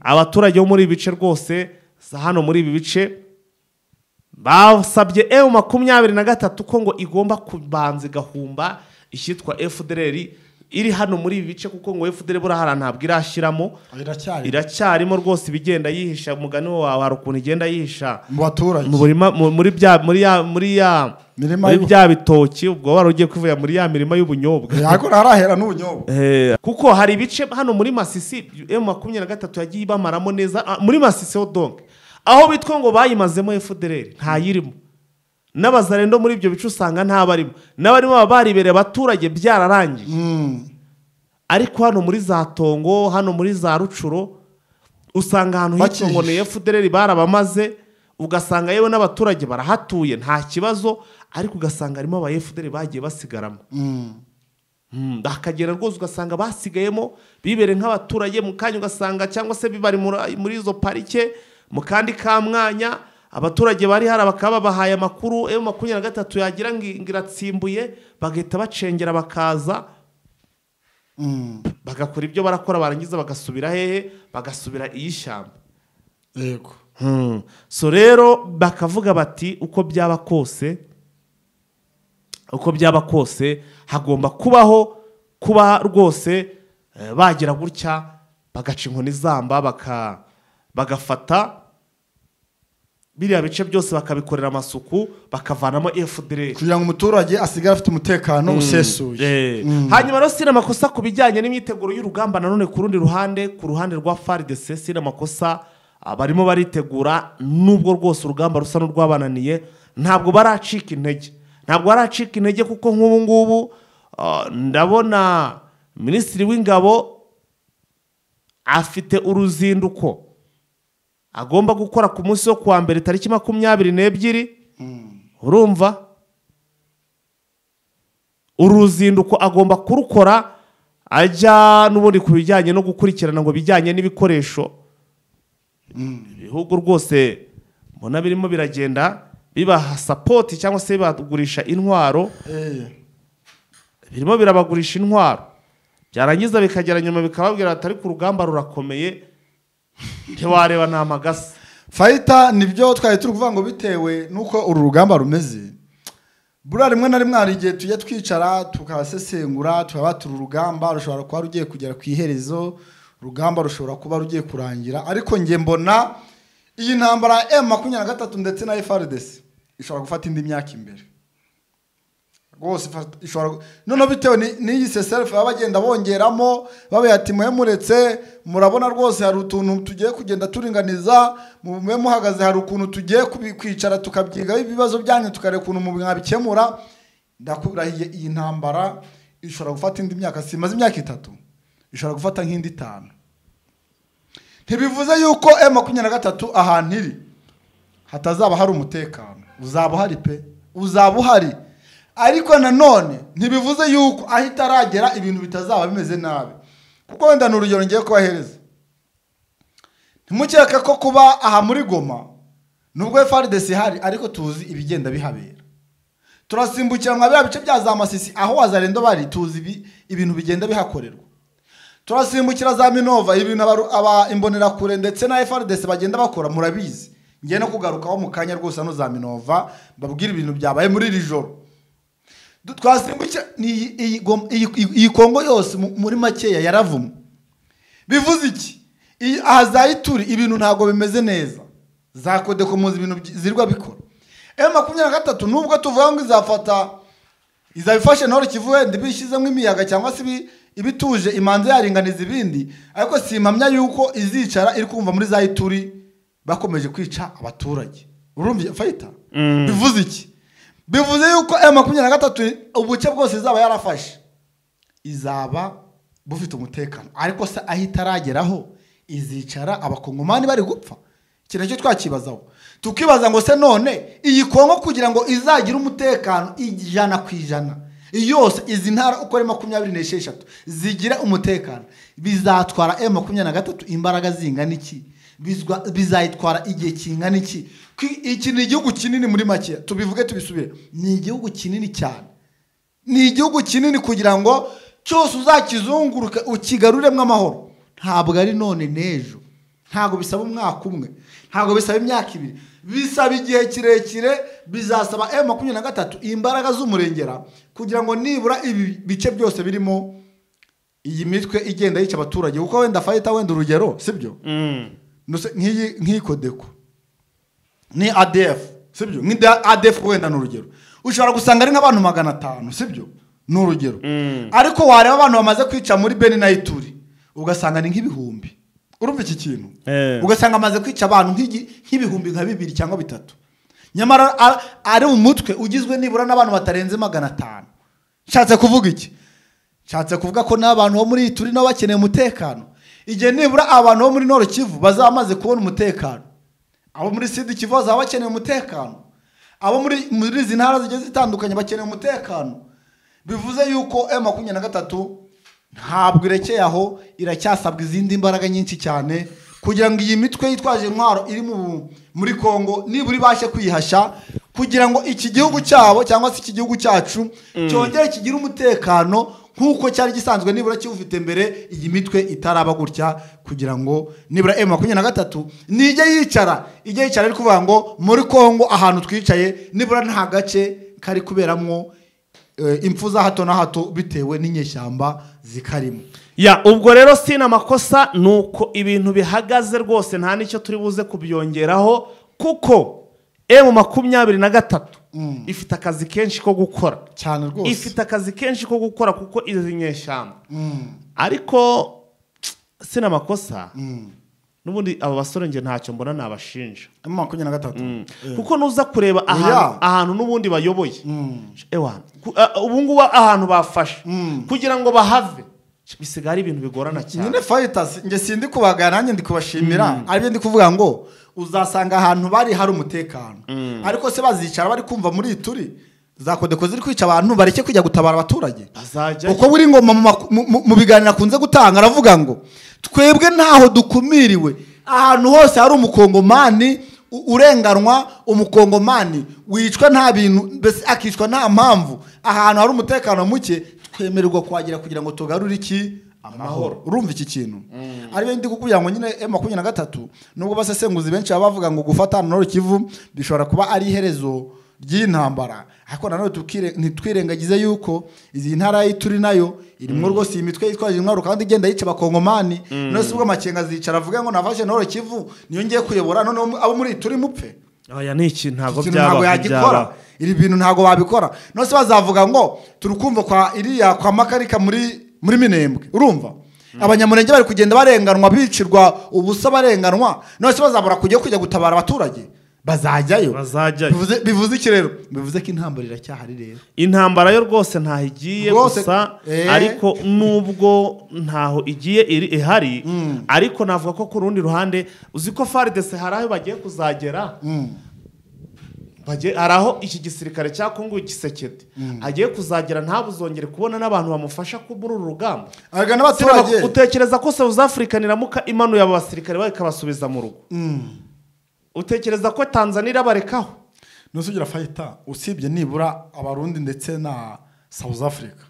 abaturage bo muri ibi bice rwose za hano muri ibi bice basabye emu makumyabiri na gatatu ko ngo igomba kubanza igahumba icyitwa fdr iri hano muri ibi bice kuko ngo fdr buriya hariya ntabwo irashyiramo iracyari iracyarimo rwose ibigenda yihisha umugani wawe hari ukuntu igenda yihisha mu baturage mu burima mu- muri bya muri ya muri ya Mirima muri y'u- bya bitoki ubwo wari ugiye kwivuya muri ya mirima y'ubunyobwa ariko ntarahera n'ubunyobwa Eh, kuko hari ibice hano muri masisi emu makumyabiri na gatatu yagiye ibamaramo neza ah, muri masisi ho donke aho bitwa ngo bayimazemo efudereri ntayirimo n'abazarendo muri ibyo bice usanga ntabarimo n'abarimo baba baribereye abaturage byararangiye Mm. ariko hano muri za tongo hano muri za rucuro usanga ahantu hitwa ngo ni efudereri barabamaze ugasanga yewe n'abaturage barahatuye nta kibazo ariko ugasanga harimo aba efudereri bagiye basigaramo Mm. Mm, bakagera rwose ugasanga basigayemo bibereye nk'abaturage mu kanya ugasanga cyangwa se bibari muri- muri izo parike mu kandi ka mwanya abaturage bari hari bakaba babahaye amakuru emu makumyabiri na gatatu yagira ngo ngo iratsimbuye bagahita bacengera bakaza Mm. bagakora ibyo barakora barangiza bagasubira hehe bagasubira iy'ishyamba yego so rero bakavuga bati uko byaba kose uko byaba kose hagomba kubaho kuba rwose eh, bagira gutya bagaca inkoni zamba baka- bagafata biriya bice byose bakabikorera amasuku bakavanamo efudereri kugira ngo umuturage asigare afite umutekano usesuye Eh, hanyuma rero sina amakosa ku bijyanye n'imyiteguro y'urugamba nanone ku rundi ruhande ku ruhande rwa FARDC sina amakosa ah, barimo baritegura nubwo rwose urugamba rusa n'urwabananiye ntabwo baracika intege ntabwo baracika intege kuko nk'ubu ngubu ah, ndabona minisitiri w'ingabo afite uruzinduko agomba gukora ku munsi wo kuwa mbere tariki makumyabiri n'ebyiri urumva uru ruzinduko agomba kurukora ajya n'ubundi ku bijyanye no gukurikirana ngo bijyanye n'ibikoresho ibihugu rwose mbona birimo biragenda bibaha sapoti cyangwa se bagurisha intwaro Eh. birimo birabagurisha intwaro byarangiza bikagera nyuma bikababwira ati ariko urugamba rurakomeye ntiwareba nta magasi fayita nibyo twari turi kuvuga ngo bitewe n'uko uru rugamba rumeze buriya rimwe na rimwe hari igihe tujya twicara tukasesengura tukaba turi urugamba rushobora kuba rugiye kugera ku iherezo urugamba rushobora kuba rugiye kurangira ariko nge mbona iyi ntambara ya emu makumyabiri na gatatu ndetse na FRDC ishobora gufata indi myaka imbere rwose ifata- ishobora gu- noneho bitewe ni- n'iyi seserifu baba bagenda bongeramo babaye ati mwe muretse murabona rwose hari utuntu tugiye kugenda turinganiza mu- mwe muhagaze hari ukuntu tugiye kubi- kwicara tukabyigaho ibibazo byanyu tukareba ukuntu mu- mwabikemura ndakurahiye iyi ntambara ishobora gufata indi myaka simaze imyaka itatu ishobora gufata nk'indi itanu ntibivuze yuko M makumyabiri na gatatu ahantu iri hatazaba hari umutekano uzaba uhari pe uzaba uhari ariko nanone ntibivuze yuko aho itaragera ibintu bitazaba bimeze nabi kuko wenda ni urugero ngiye kubahereza ntimukeke ko kuba aha muri goma nubwo frdc ihari ariko tuzi ibigenda bihabera turasimbukira mwa biriya bice bya za masisi aho wazarendo bari tuzi ibi- ibintu bigenda bihakorerwa turasimbukira za minova ibintu abaru- aba imbonerakure ndetse na frdc bagenda bakora murabizi ngiye no kugarukaho mu kanya rwose hano za minova babwira ibintu byabaye muri iri joro Du- twasimbukira ni iyi- iyi Goma- iyi- iyi- iyi kongo yose mu- muri makeya yaravumwe bivuze iki Iyi- aha za ituri ibintu ntabwo bimeze neza za kodekomuzi ibintu byi- zirwa bikora emu makumyabiri na gatatu nubwo tuvuga ngo izafata izabifashe ntore kivu wenda ibishyizemo imiyaga cyangwa se ibi- ibituje imanza yaringaniza ibindi ariko si impamya yuko izicara iri kumva muri za ituri bakomeje kwica abaturage urumva fayita bivuze iki bivuze yuko emu makumyabiri na gatatu ubuce bwose izaba yarafashe izaba bufite umutekano ariko se aho itarageraho izicara abakongomani bari gupfa iki nacyo twakibazaho tukibaza ngo se none iyi kongo kugira ngo izagire umutekano ijana ku ijana yose izi ntara uko ari makumyabiri n'esheshatu zigira umutekano bizatwara emu makumyabiri na gatatu imbaraga zingana iki Bizwa- bizayitwara igihe kingana iki Ki- iki ni igihugu kinini muri make tubivuge tubisubire ni igihugu kinini cyane ni igihugu kinini kugira ngo cyose uzakizunguruke ukigaruremo amahoro ntabwo ari none n'ejo ntabwo bisaba umwaka umwe ntabwo bisaba imyaka ibiri bisaba igihe kirekire bizasaba emu makumyabiri na gatatu imbaraga z'umurengera kugira ngo nibura ibi bice byose birimo iyi mitwe igenda yica abaturage kuko wenda fayita wenda urugero sibyo Nuse- nk'iyi nk'iyi kodeko ni adf sibyo ni adf wenda ni urugero ushobora gusanga ari nk'abantu magana atanu sibyo ni urugero ariko wareba abantu bamaze kwica muri beni na ituri ugasanga ni nk'ibihumbi urumva iki kintu Eh. ugasanga amaze kwica abantu nk'igi- nk'ibihumbi nka bibiri cyangwa bitatu nyamara a- ari umutwe ugizwe nibura n'abantu batarenze magana atanu nshatse kuvuga iki nshatse kuvuga ko n'abantu bo muri iyi turi nabo bakeneye umutekano igihe nibura abantu bo muri noro kivu bazaba bamaze kubona umutekano abo muri sidi kivu bazaba bakeneye umutekano abo muri muri izi ntara zigiye zitandukanye bakeneye umutekano bivuze yuko emu makumyabiri na gatatu ntabwo irekeye aho iracyasabwa izindi mbaraga nyinshi cyane kugira ngo iyi mitwe yitwaje intwaro iri mu- muri kongo nibura ibashe kwihasha kugira ngo iki gihugu cyabo cyangwa se iki gihugu cyacu cyongere kigire umutekano nk'uko cyari gisanzwe nibura kiwufite mbere iyi mitwe itaraba gutya kugira ngo nibura emu makumyabiri na gatatu nijye yicara ijye yicara ari kuvuga ngo muri kongo ahantu twicaye nibura nta gace kari kuberamo eh, impfu za hato na hato bitewe n'inyeshyamba zikarimo ya ubwo rero si amakosa ni uko ibintu bihagaze rwose nta n'icyo turi buze kubyongeraho kuko emu makumyabiri na gatatu ifite akazi kenshi ko gukora cyane rwose ifite akazi kenshi ko gukora kuko izi nyeshyamba Mm, ariko si amakosa mm. n'ubundi aba basore njye ntacyo mbona nabashinja Emu makumyabiri na gatatu kuko nuza kureba ahantu Oya. ahantu n'ubundi bayoboye Mm. ewana ku- a- ubu ngubu ahantu bafashe Mm. kugira ngo bahave bisigaye ari ibintu bigorana cyane nyine fighters nge sindi kubagana nanjye ndi kubashimira aribyo ndi kuvuga ngo uzasanga ahantu bari hari umutekano ariko se bazicara bari kumva muri iyi turi za kodeko ziri kwica abantu bareke kujya gutabara abaturage Bazajya- uko buri ngoma mu maku- mu- mu- mu biganiro akunze gutanga aravuga ngo twebwe ntaho dukumiriwe ahantu hose hari umukongomani u- urenganwa umukongomani wicwa nta bintu mbese akicwa nta mpamvu ahantu hari umutekano muke twemererwa kuhagera kugira ngo tugarure iki amahoro urumva iki kintu ari byo ndi kukubwira ngo nyine e makumyabiri na gatatu nubwo abasesenguzi benshi baba bavuga ngo gufata hano kivu bishobora kuba ari iherezo ry'intambara ariko nanone tukire- ntitwirengagize yuko izi ntara yi turi nayo irimo rwose iyi mitwe yitwaje intwaro kandi igenda yica abakongomani none si ubwo amakenga azicara avuga ngo nafashe nahoro kivu niyo ngiye kuyobora none abo muri turi mupfe aya ni iki ntabwo ikintu ntabwo byaba yagikora byaba iri bintu ntabwo babikora nose bazavuga ngo turi kumva kwa iriya kwa makarika muri muri minembwe urumva abanyamurenge bari kugenda barenganwa bicirwa ubusa barenganwa nose bazabura kujya kujya gutabara abaturage bazajyayo Bazajyayo. bivuze bivuze iki rero bivuze ko intambara iracyahari rero intambara yo rwose ntaho igiye Rwose, gusa eh. ariko nubwo ntaho igiye iri ihari ariko navuga ko ku rundi ruhande uzi ko faridese hari aho bagiye kuzagera Bagiye- hari aho iki gisirikare cya kongo gisekete agiye kuzagera ntabuzongere kubona n'abantu bamufasha ko muri uru rugamba aragana abaturage utekereza ko south africa niramuka imanuye abo basirikare bakabasubiza mu rugo utekereza ko tanzania irabarekaho nose ugira fayita usibye nibura abarundi ndetse na south africa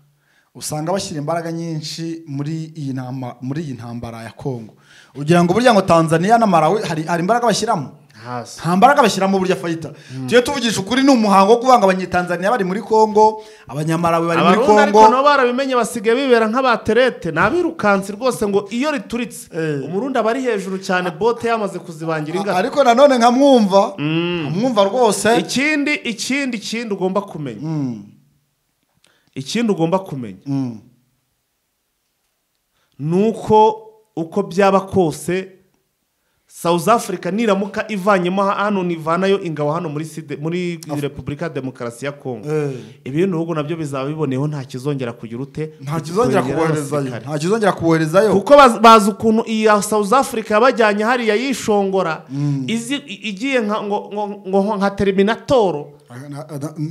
usanga bashyira imbaraga nyinshi muri iyi ntama- muri iyi ntambara ya congo ugira ngo burya ngo tanzania na malawi hari, hari imbaraga bashyiramo hasi nta mbaraga bashyiramo burya fayita tugiye tuvugisha ukuri ni umuhango wo kuvuga ngo abanyetanzania bari muri congo abanyamarawi bari muri abarundi ariko congo nabo barabimenye basigaye bibera nk'abaterete ni abirukansi rwose ngo iyo rituritse Eh. umurundi aba ari hejuru cyane bote yamaze kuzibangira A- ingata ariko nanone nkamwumva nkamwumva rwose ikindi ikindi ikindi ugomba kumenya Mm, ikindi ugomba kumenya mm. ni uko uko byaba kose south africa niramuka ivanyemo hano nivanayo ingabo hano muri Side- muri repubulika ya demokarasi ya kongo Eh. ibi bihugu nabyo bizaba biboneyeho nta kizongera kugira ute nta kizongera kuboherezayo nta kizongera kuboherezayo kuko baz- bazi ukuntu iya south africa yabajyanye hariya yishongora izi- i- igiye nka- ngo- ngo- ngo nka terminatoro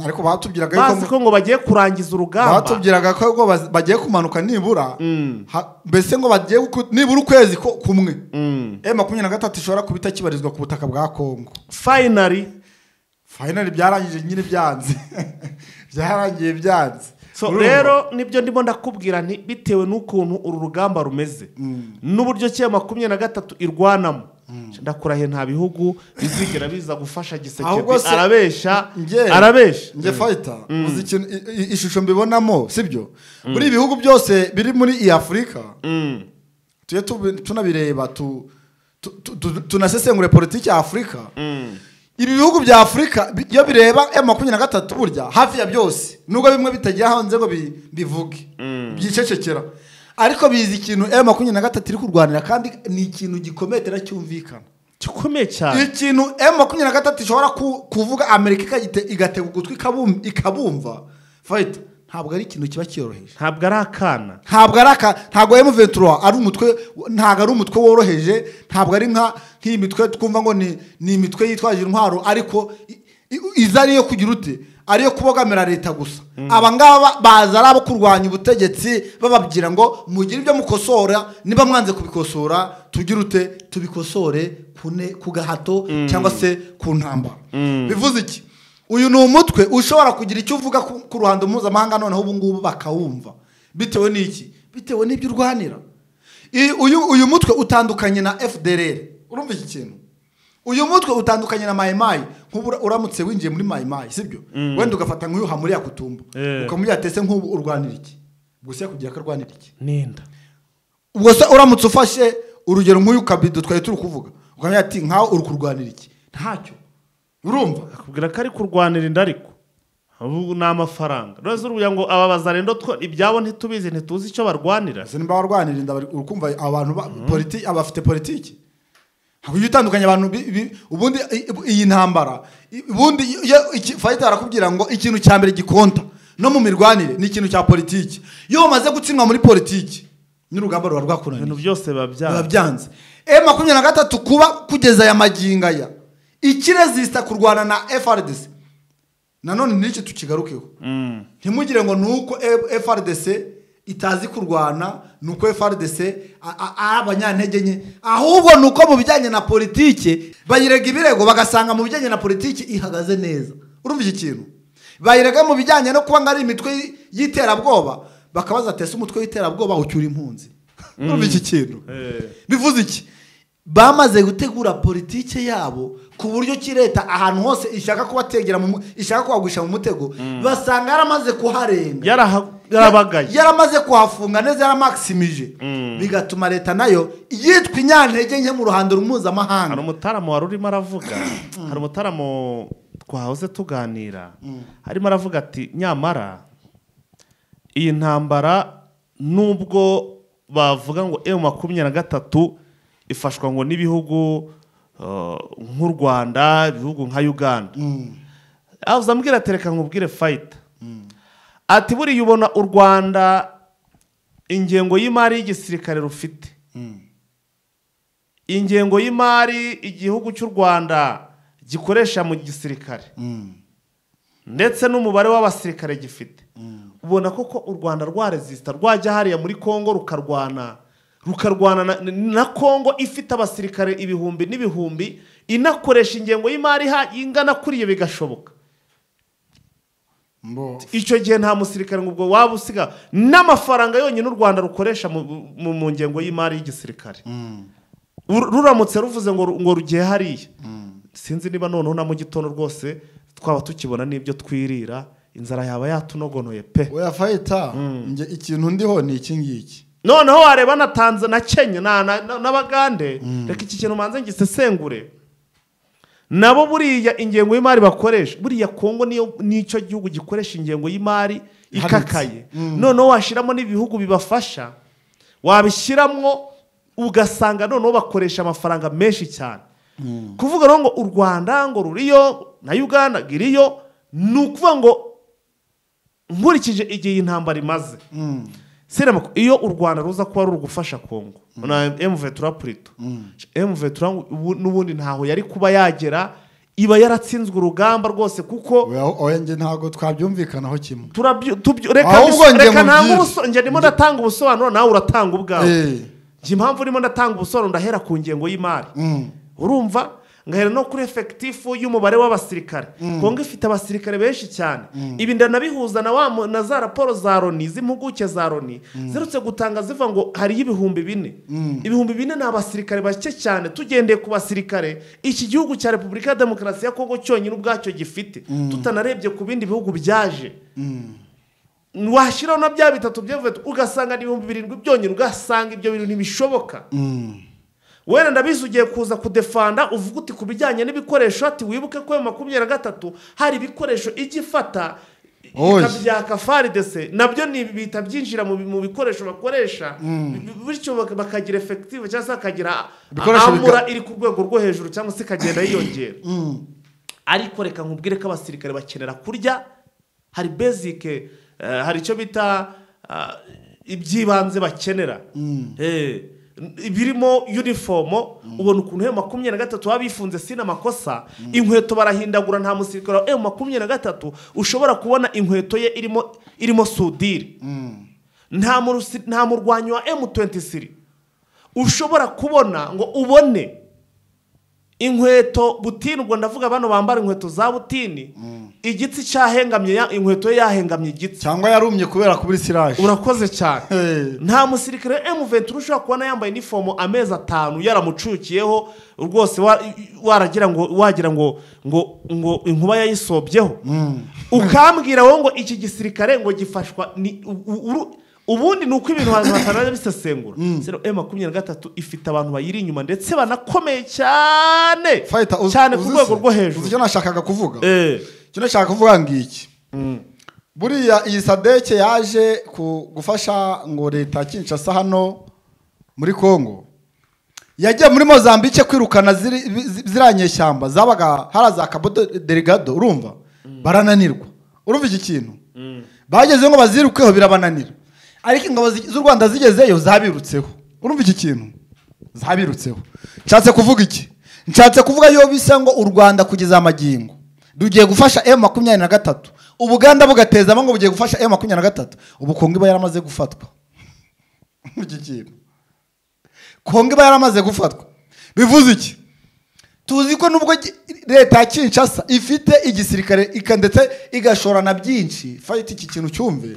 ariko batubwiraga yuko bazi ko ngo bagiye kurangiza urugamba batubwiraga ko ngo baz- bagiye kumanuka nibura ha- mbese ngo bagiye guku- nibura ukwezi ko- kumwe e makumyabiri na gatatu ishobora kuba itakibarizwa ku butaka bwa kongo finally fayinali byarangije nyine byanze byarangiye byanze so Urumva? rero nibyo ndimo ndakubwira nti bitewe n'ukuntu uru rugamba rumeze n'uburyo cya makumyabiri na gatatu irwanamo ndakurahiye nta bihugu bizigera biza gufasha Ahubwo gisekedi se- arabesha Nge- arabesha nge fayita uzi ikintu i- i- ishusho mbibonamo sibyo muri ibi bihugu byose biri muri iyi afurika Mm. tujye tubi- tunabireba tu- tu- tu- tu- tunasesengure politiki ya afurika ibi bihugu bya afurika bi- iyo bireba emu makumyabiri na gatatu burya hafi ya byose nubwo bimwe bitagira hanze ngo bi- bivuge byicecekera ariko bizi ikintu emu makumyabiri na gatatu iri kurwanira kandi ni ikintu gikomeye itera cyumvikana gikomeye cyane ikintu emu makumyabiri na gatatu ishobora ku- kuvuga amerika ikagite- igatega ugutwi ikabum- ikabumva fayita ntabwo ari ikintu kiba cyoroheje ntabwo ari akana ntabwo ari aka ntabwo emu ventura ari umutwe ntabwo ari umutwe woroheje ntabwo ari nka nk'iyi mitwe twumva ngo ni ni imitwe yitwaje intwaro ariko i- i- iza ariyo kugira ute ariyo kubogamira leta gusa aba ngaba baza ari abo kurwanya ubutegetsi bababwira ngo mugire ibyo mukosora niba mwanze kubikosora tugire ute tubikosore ku ne- ku gahato cyangwa se ku ntambara bivuze iki uyu ni umutwe ushobora kugira icyo uvuga ku ku ruhando mpuzamahanga noneho ubu ngubu bakawumva bitewe n'iki bitewe n'ibyo urwanira I- uyu uyu mutwe utandukanye na fdr urumva iki kintu uyu mutwe utandukanye na mayimayi nk'ubu ura- uramutse winjiye muri mayimayi sibyo wenda ugafata nk'uyuha muri yakutumba Eh. ukamubwira atese nk'ubu urwanira iki gusa kugira ko arwanira iki n'inda ubwo se uramutse ufashe urugero nk'uyu kabido twari turi kuvuga ukamubwira ati nkaho uri kurwanira iki ntacyo urumva akubwira ko ari kurwanira inda ariko ubu ni amafaranga rero uruya ngo ababaza rero twe ibyabo ntitubizi ntituzi icyo barwanira ese nimba barwanira inda bari- urukumva abantu ba- politi- abafite politiki ntabwo ujya utandukanya abantu bi- bi- ubundi i- i- iyi ntambara i- ubundi iyo- iki- fayita barakubwira ngo ikintu cya mbere gikonta no mu mirwanire ni ikintu cya politiki iyo wamaze gutsindwa muri politiki n'urugamba ruba rwakunaniye ibintu byose biba biba byabo byanze e makumyabiri na gatatu kuba kugeza aya magingo aya ikirezisita kurwana na frdc nanone n'iki tukigarukeho ntimugire ngo ni uko E- frdc itazi kurwana ni uko frdc a- a- ari abanyantege nke ahubwo ni uko mu bijyanye na politiki bayirega ibirego bagasanga mu bijyanye na politiki ihagaze neza urumva iki kintu bayirega mu bijyanye no kuba ngo ari imitwe y'iterabwoba bakabaza ati ese umutwe w'iterabwoba ucyura impunzi urumva iki kintu bivuze iki bamaze gutegura politike yabo ku buryo ki leta ahantu hose ishaka kubategera mu mu- ishaka kubagusha mu mutego basanga yaramaze kuharenga Yaraha- yarabagaye yaramaze kuhafunga neza yaramakisimije bigatuma leta nayo yitwa inyantege nke mu ruhando hari mpuzamahanga umutaramu wari urimo aravuga hari umutaramu twahoze tuganira arimo aravuga ati nyamara iyi ntambara nubwo bavuga ngo emu makumyabiri na gatatu ifashwa ngo n'ibihugu eh, nk'u rwanda ibihugu nka uganda avuze ambwira ati reka nkubwire fayita ati buriya ubona u rwanda ingengo y'imari y'igisirikare rufite ingengo y'imari igihugu cy'u rwanda gikoresha mu gisirikare ndetse n'umubare w'abasirikare gifite ubona koko u rwanda rwaresisita rwajya hariya muri congo rukarwana rukarwana na- na congo ifite abasirikare ibihumbi n'ibihumbi inakoresha ingengo y'imari iha- ingana kuri iyo bigashoboka icyo gihe nta musirikare ngo ubwo waba usiga n'amafaranga yonyine u rwanda rukoresha mu, mu, mu ngengo y'imari y'igisirikare Uru- ruramutse ruvuze ngo ru- ngo rugiye hariya sinzi niba noneho na mu gitondo rwose twaba tukibona n'ibyo twirira inzara yaba yatunogonoye pe oya fayita njye ikintu ndiho ni iki ngiki noneho wareba na tanzania na kenya na- na- na- n'abagande reka iki kintu manze ngisesengure nabo buriya ingengo y'imari bakoresha buriya kongo niyo nicyo gihugu gikoresha ingengo y'imari ikakaye noneho washyiramo n'ibihugu bibafasha wabishyiramo ugasanga noneho bakoresha amafaranga menshi cyane kuvuga rero ngo u rwanda ngo ruriyo na uganda ngo iriyo ni ukuvuga ngo nkurikije igihe iyi ntambara imaze Sinema ko iyo u rwanda ruza kuba ruri gufasha kongo na emuvetura purito emuvetura n'ubundi ntaho yari kuba yagera iba yaratsinzwe urugamba rwose kuko Oya- oya njye ntabwo twabyumvikanaho kimwe turabyo- tubyo- reka Ahubwo biso- njye reka mu ntange byinshi. ubuso- njye ndimo ndatanga ubusobanuro nawe uratanga ubwawe Eh, njye impamvu ndimo ndatanga ubusobanuro ndahera ku ngengo y'imari mm. urumva ngahera no kuri efekitifu y'umubare w'abasirikare kongo ifite abasirikare benshi cyane ibi ndanabihuza na wa mu- na za raporo za loni z'impuguke za loni zirutse gutanga ziva ngo hariyo ibihumbi bine ibihumbi bine ni abasirikare bake cyane tugendeye ku basirikare iki gihugu cya repubulika ya demokarasi ya kongo cyonyine ubwacyo gifite tutanarebye ku bindi bihugu byaje washyiraho na bya bitatu byavuye ugasanga ni ibihumbi birindwi byonyine ugasanga ibyo bintu ntibishoboka wenda ndabizi ugiye kuza kudefanda uvuga uti ku bijyanye n'ibikoresho ati wibuke ko ayo makumyabiri na gatatu hari ibikoresho ijya ifata Oya. ikabyaka faridese nabyo ni bihita byinjira mu bi- mu bikoresho bakoresha bi- bityo bak- bakagira efekitivu cyangwa se bakagira Ibikoresho biga- amura iri ku rwego rwo hejuru cyangwa se ikagenda yiyongera ariko reka nkubwire ko abasirikare bakenera kurya hari bezike eh, hari icyo bita ah, iby'ibanze bakenera Eh, n- birimo unifomo ubona ukuntu emu makumyabiri na gatatu baba bifunze si n'amakosa inkweto barahindagura nta musirikare wa emu makumyabiri na gatatu ushobora kubona inkweto ye irimo irimo sudire nta murusi- nta murwanyi wa emu tuwentisiri ushobora kubona ngo ubone inkweto butini ubwo ndavuga bano bambara inkweto za butini igitsi cyahengamye ya- inkweto ye yahengamye igitsi cyangwa yarumye kubera kubura isiraje urakoze cyane Eh. nta musirikare M23 ushobora kubona yambaye inifomo amezi atanu yaramucukiyeho rwose wa- waragira ngo wagira ngo ngo ngo inkuba yayisobyeho ukambwira wowe ngo iki gisirikare ngo gifashwa ni u- u- uru- ubundi ni uko ibintu abantu batanaza bisesengura M23 ifite abantu bayiri inyuma ndetse banakomeye cyane fayita uzi- cyane ku uzi rwego se? rwo uzi hejuru icyo nashakaga kuvuga Eh, icyo nashakaga kuvuga ngiki buriya iyi sadeke yaje ku- gufasha ngo leta ya kinshasa hano muri congo yagiye muri mozambique kwirukana ziri- zi- ziriya nyeshyamba zabaga hara za cabo de- delegado urumva barananirwa urumva iki kintu bagezeho ngo bazirukeho birabananira ariko ingabo zi- z'u rwanda zigezeyo zabirutseho urumva iki kintu zabirutseho nshatse kuvuga iki nshatse kuvuga yo bisa ngo u rwanda kugeza magingo rugiye gufasha emu makumyabiri na gatatu ubuganda bugatezamo ngo bugiye gufasha emu makumyabiri na gatatu ubu kongo iba yaramaze gufatwa iki kintu kongo iba yaramaze gufatwa bivuze iki tuzi ko nubwo gi- leta ya kinshasa ifite igisirikare ika- ndetse igashora na byinshi fayiti iki kintu cyumve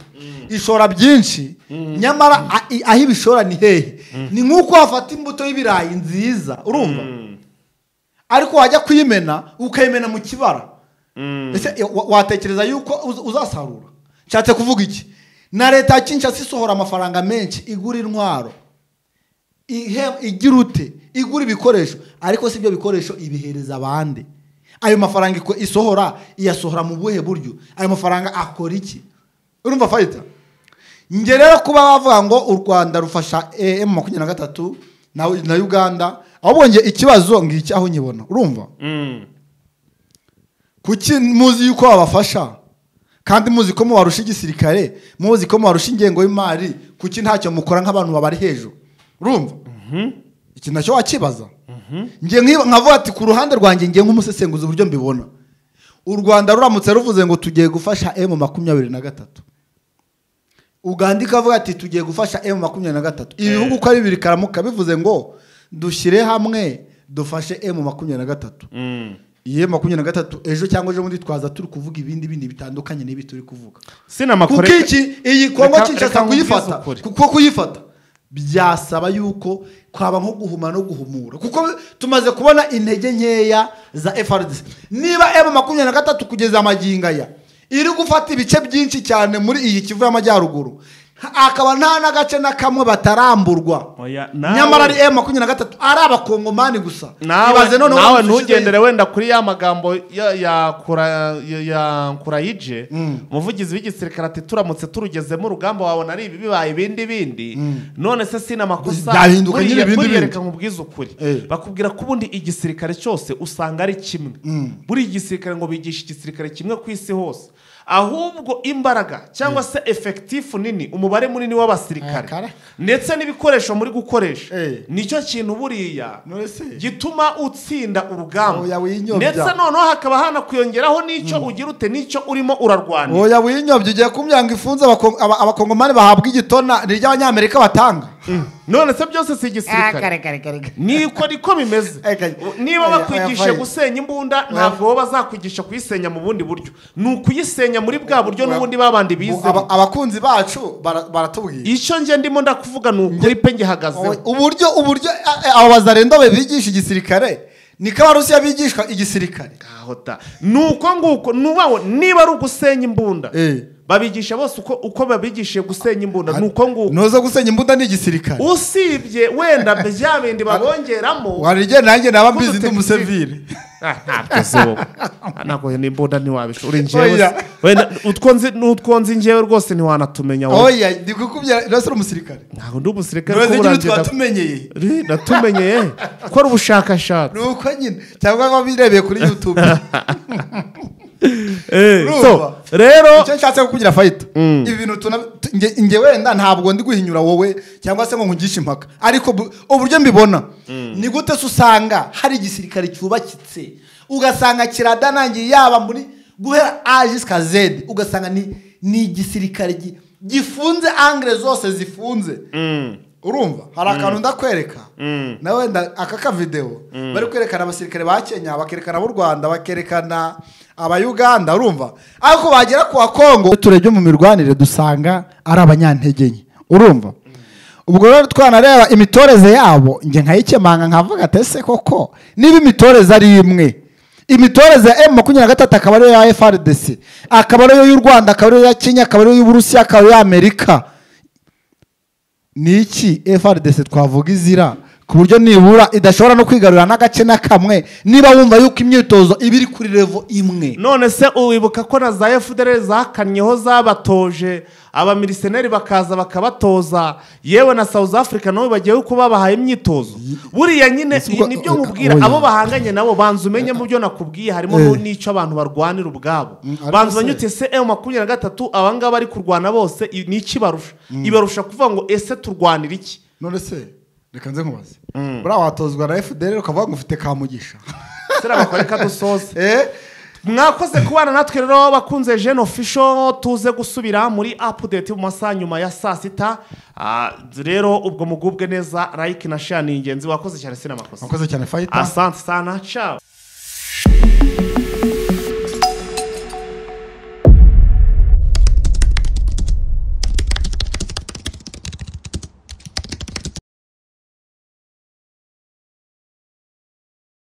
ishora byinshi nyamara a- i- aho ibishora ni hehe ni nk'uko wafata imbuto y'ibirayi nziza urumva ariko wajya kuyimena ukayimena mu kibara ese e, wa- watekereza yuko uz- uzasarura nshatse kuvuga iki na leta ya kinshasa isohora amafaranga menshi igura intwaro ihe- igira ute igura ibikoresho ariko si ibyo bikoresho ibihereza abandi ayo mafaranga iko- isohora iyasohora mu buhe buryo ayo mafaranga akora iki urumva fayita nge rero kuba bavuga ngo u rwanda rufasha emu makumyabiri na gatatu na na uganda ahubwo nge ikibazo ngiki aho nyibona urumva kuki muzi yuko wabafasha kandi muzi ko mubarusha igisirikare muzi ko mubarusha ingengo y'imari kuki ntacyo mukora nk'abantu babari hejuru urumva iki nacyo wakibaza nge nkiba- nkavuga ati ku ruhande rwanjye nge nk'umusesenguzi uburyo mbibona u rwanda ruramutse ruvuze ngo tugiye gufasha emu makumyabiri na gatatu uganda ikavuga ati tugiye gufasha emu makumyabiri na gatatu ibihugu uko ari bibiri karamuka bivuze ngo dushyire hamwe dufashe emu makumyabiri na gatatu iye makumyabiri na gatatu ejo cyangwa ejo bundi twaza turi kuvuga ibindi bindi bitandukanye n'ibi turi kuvuga kuko sinamakore iki iyi kongo Reka- kinshasa reka nkubwize kuyifata ukuri. kuko kuyifata byasaba yuko twaba nko guhuma no guhumura kuko tumaze kubona intege nkeya za frdc niba emu makumyabiri na gatatu kugeza amagingo aya iri gufata ibice byinshi cyane muri iyi kivu y'amajyaruguru akaba nta n'agace na kamwe bataramburwa Oya, nawe- nyamara ari emu makumyabiri na gatatu ari abakongomani gusa nawe Ibaze noneho nawe umunsi ushize- ntugendere wenda kuri ya magambo ya ya kura- ya- ya kurayije umuvugizi w'igisirikare ati turamutse turugezemo urugamba wabona ari ibi bibaye ibindi bindi none se sinamakosa Byahinduka nyine ibindi buriyereka bindi. nkubwize ukuri Eh. bakubwira ko ubundi igisirikare cyose usanga ari kimwe buriya igisirikare ngo bigisha igisirikare kimwe ku isi hose ahubwo imbaraga cyangwa se efekitifu nini umubare munini Ah, kare. w'abasirikare ndetse n'ibikoresho muri gukoresha Eh. nicyo kintu buriya None se? gituma utsinda urugamba Oya, winyobya. ndetse noneho hakaba hanakwiyongeraho n'icyo ugira ute n'icyo urimo urarwanira oya winyobye ugiye kumvira ngo ifunze abako- aba- abakongomani bahabwa igitona ni iry'abanyamerika batanga none se byose si igisirikare Sirikare. niko niko bimeze Eka- niba oya, bakwigishije oya, fine. gusenya imbunda ntabwo bo bazakwigisha kuyisenya mu bundi buryo ni ukuyisenya muri bwa buryo n'ubundi babandi bize Aba- abakunzi bacu bara- baratubwira icyo nge ndimo ndakuvuga ni ukuri pe ngihagazeho uburyo uburyo a- a- abo bazarenda be bigisha igisirikare niko abarusiya bigishwa igisirikare Aho ta. ni uko nguko nubawe niba ari ugusenya imbunda Eh. babigisha bose uko uko babigishije gusenya imbunda ni uko nguko ntuza gusenya imbunda ni igisirikare usibye wenda bya bindi babongeramo warigeye nanjye naba Kuko mbizi ndi dutekinisi- umusevire Ah, ntabwo se wowe ntabwo n'imbunda ntiwabisha uri njyewe Oya. wenda utwo nzi n'utwo nzi njyewe rwose ntiwanatumenye wowe oya ndi kukubwira nose uri umusirikare ntabwo ndi umusirikare ntuzi kuko igihe urangenda twatumenyeye Ri, natumenyeye gukora ubushakashatsi ni uko nyine cyangwa wabirebeye kuri youtube Eh, Urumva? so, rero icyo nshatse kukugira fayita ibi bintu tuna- tu- nge- nge wenda ntabwo ndi guhinyura wowe cyangwa se ngo nkugishe impaka ariko bu- uburyo mbibona ni gute se usanga hari igisirikare cyubakitse ugasanga kiradanangiye yaba muri guhera a jusika zedi ugasanga ni ni igisirikare gi- gifunze angere zose zifunze urumva hari akantu ndakwereka nawe wenda aka kavidewo bari kwerekana abasirikare ba kenya bakerekana b'u rwanda bakerekana abayuganda urumva ariko bagera ku wa kongo turebye mu mirwanire dusanga ari abanyantege nke urumva ubwo rero twanareba imitoreze yabo njye nkayikemanga nkavuga ati ese koko niba imitoreze ari imwe imitoreze ya emu makumyabiri na gatatu akaba ariyo ya frdc akaba ariyo y'u rwanda akaba ariyo ya kenya akaba ariyo y'uburusiya akaba ariyo y'amerika ni iki frdc twavuga izira ku buryo nibura idashobora no kwigarurira n'agace na kamwe niba wumva yuko imyitozo iba iri kuri revo imwe none se wibuka ko na za fdr zakannyeho zabatoje abamiriseneri bakaza bakabatoza yewe na south africa nabo bagiye kuko babahaye imyitozo buriya nyine Ese ubwo- nibyo nkubwira oya. abo bahanganye nabo banza umenye mu byo nakubwiye harimo Eh. n'icyo abantu barwanira ubwabo ariko banza se- umenye uti ese emu makumyabiri na gatatu abangaba bari kurwana bose i- ni iki barusha ibarusha kuvuga ngo ese turwanira iki none se reka nze nkubaze buriya watozwa na fdr ukavuga ngo ufite kamugisha se bakora reka dusoze Eh, mwakoze kubana natwe rero bakunze jene ofisho tuze gusubira muri apudeti mu masaha nyuma ya saa sita Ah, rero ubwo mugubwe neza like na share ni ingenzi wakoze cyane sinamakosa wakoze cyane fayita asante sana ciao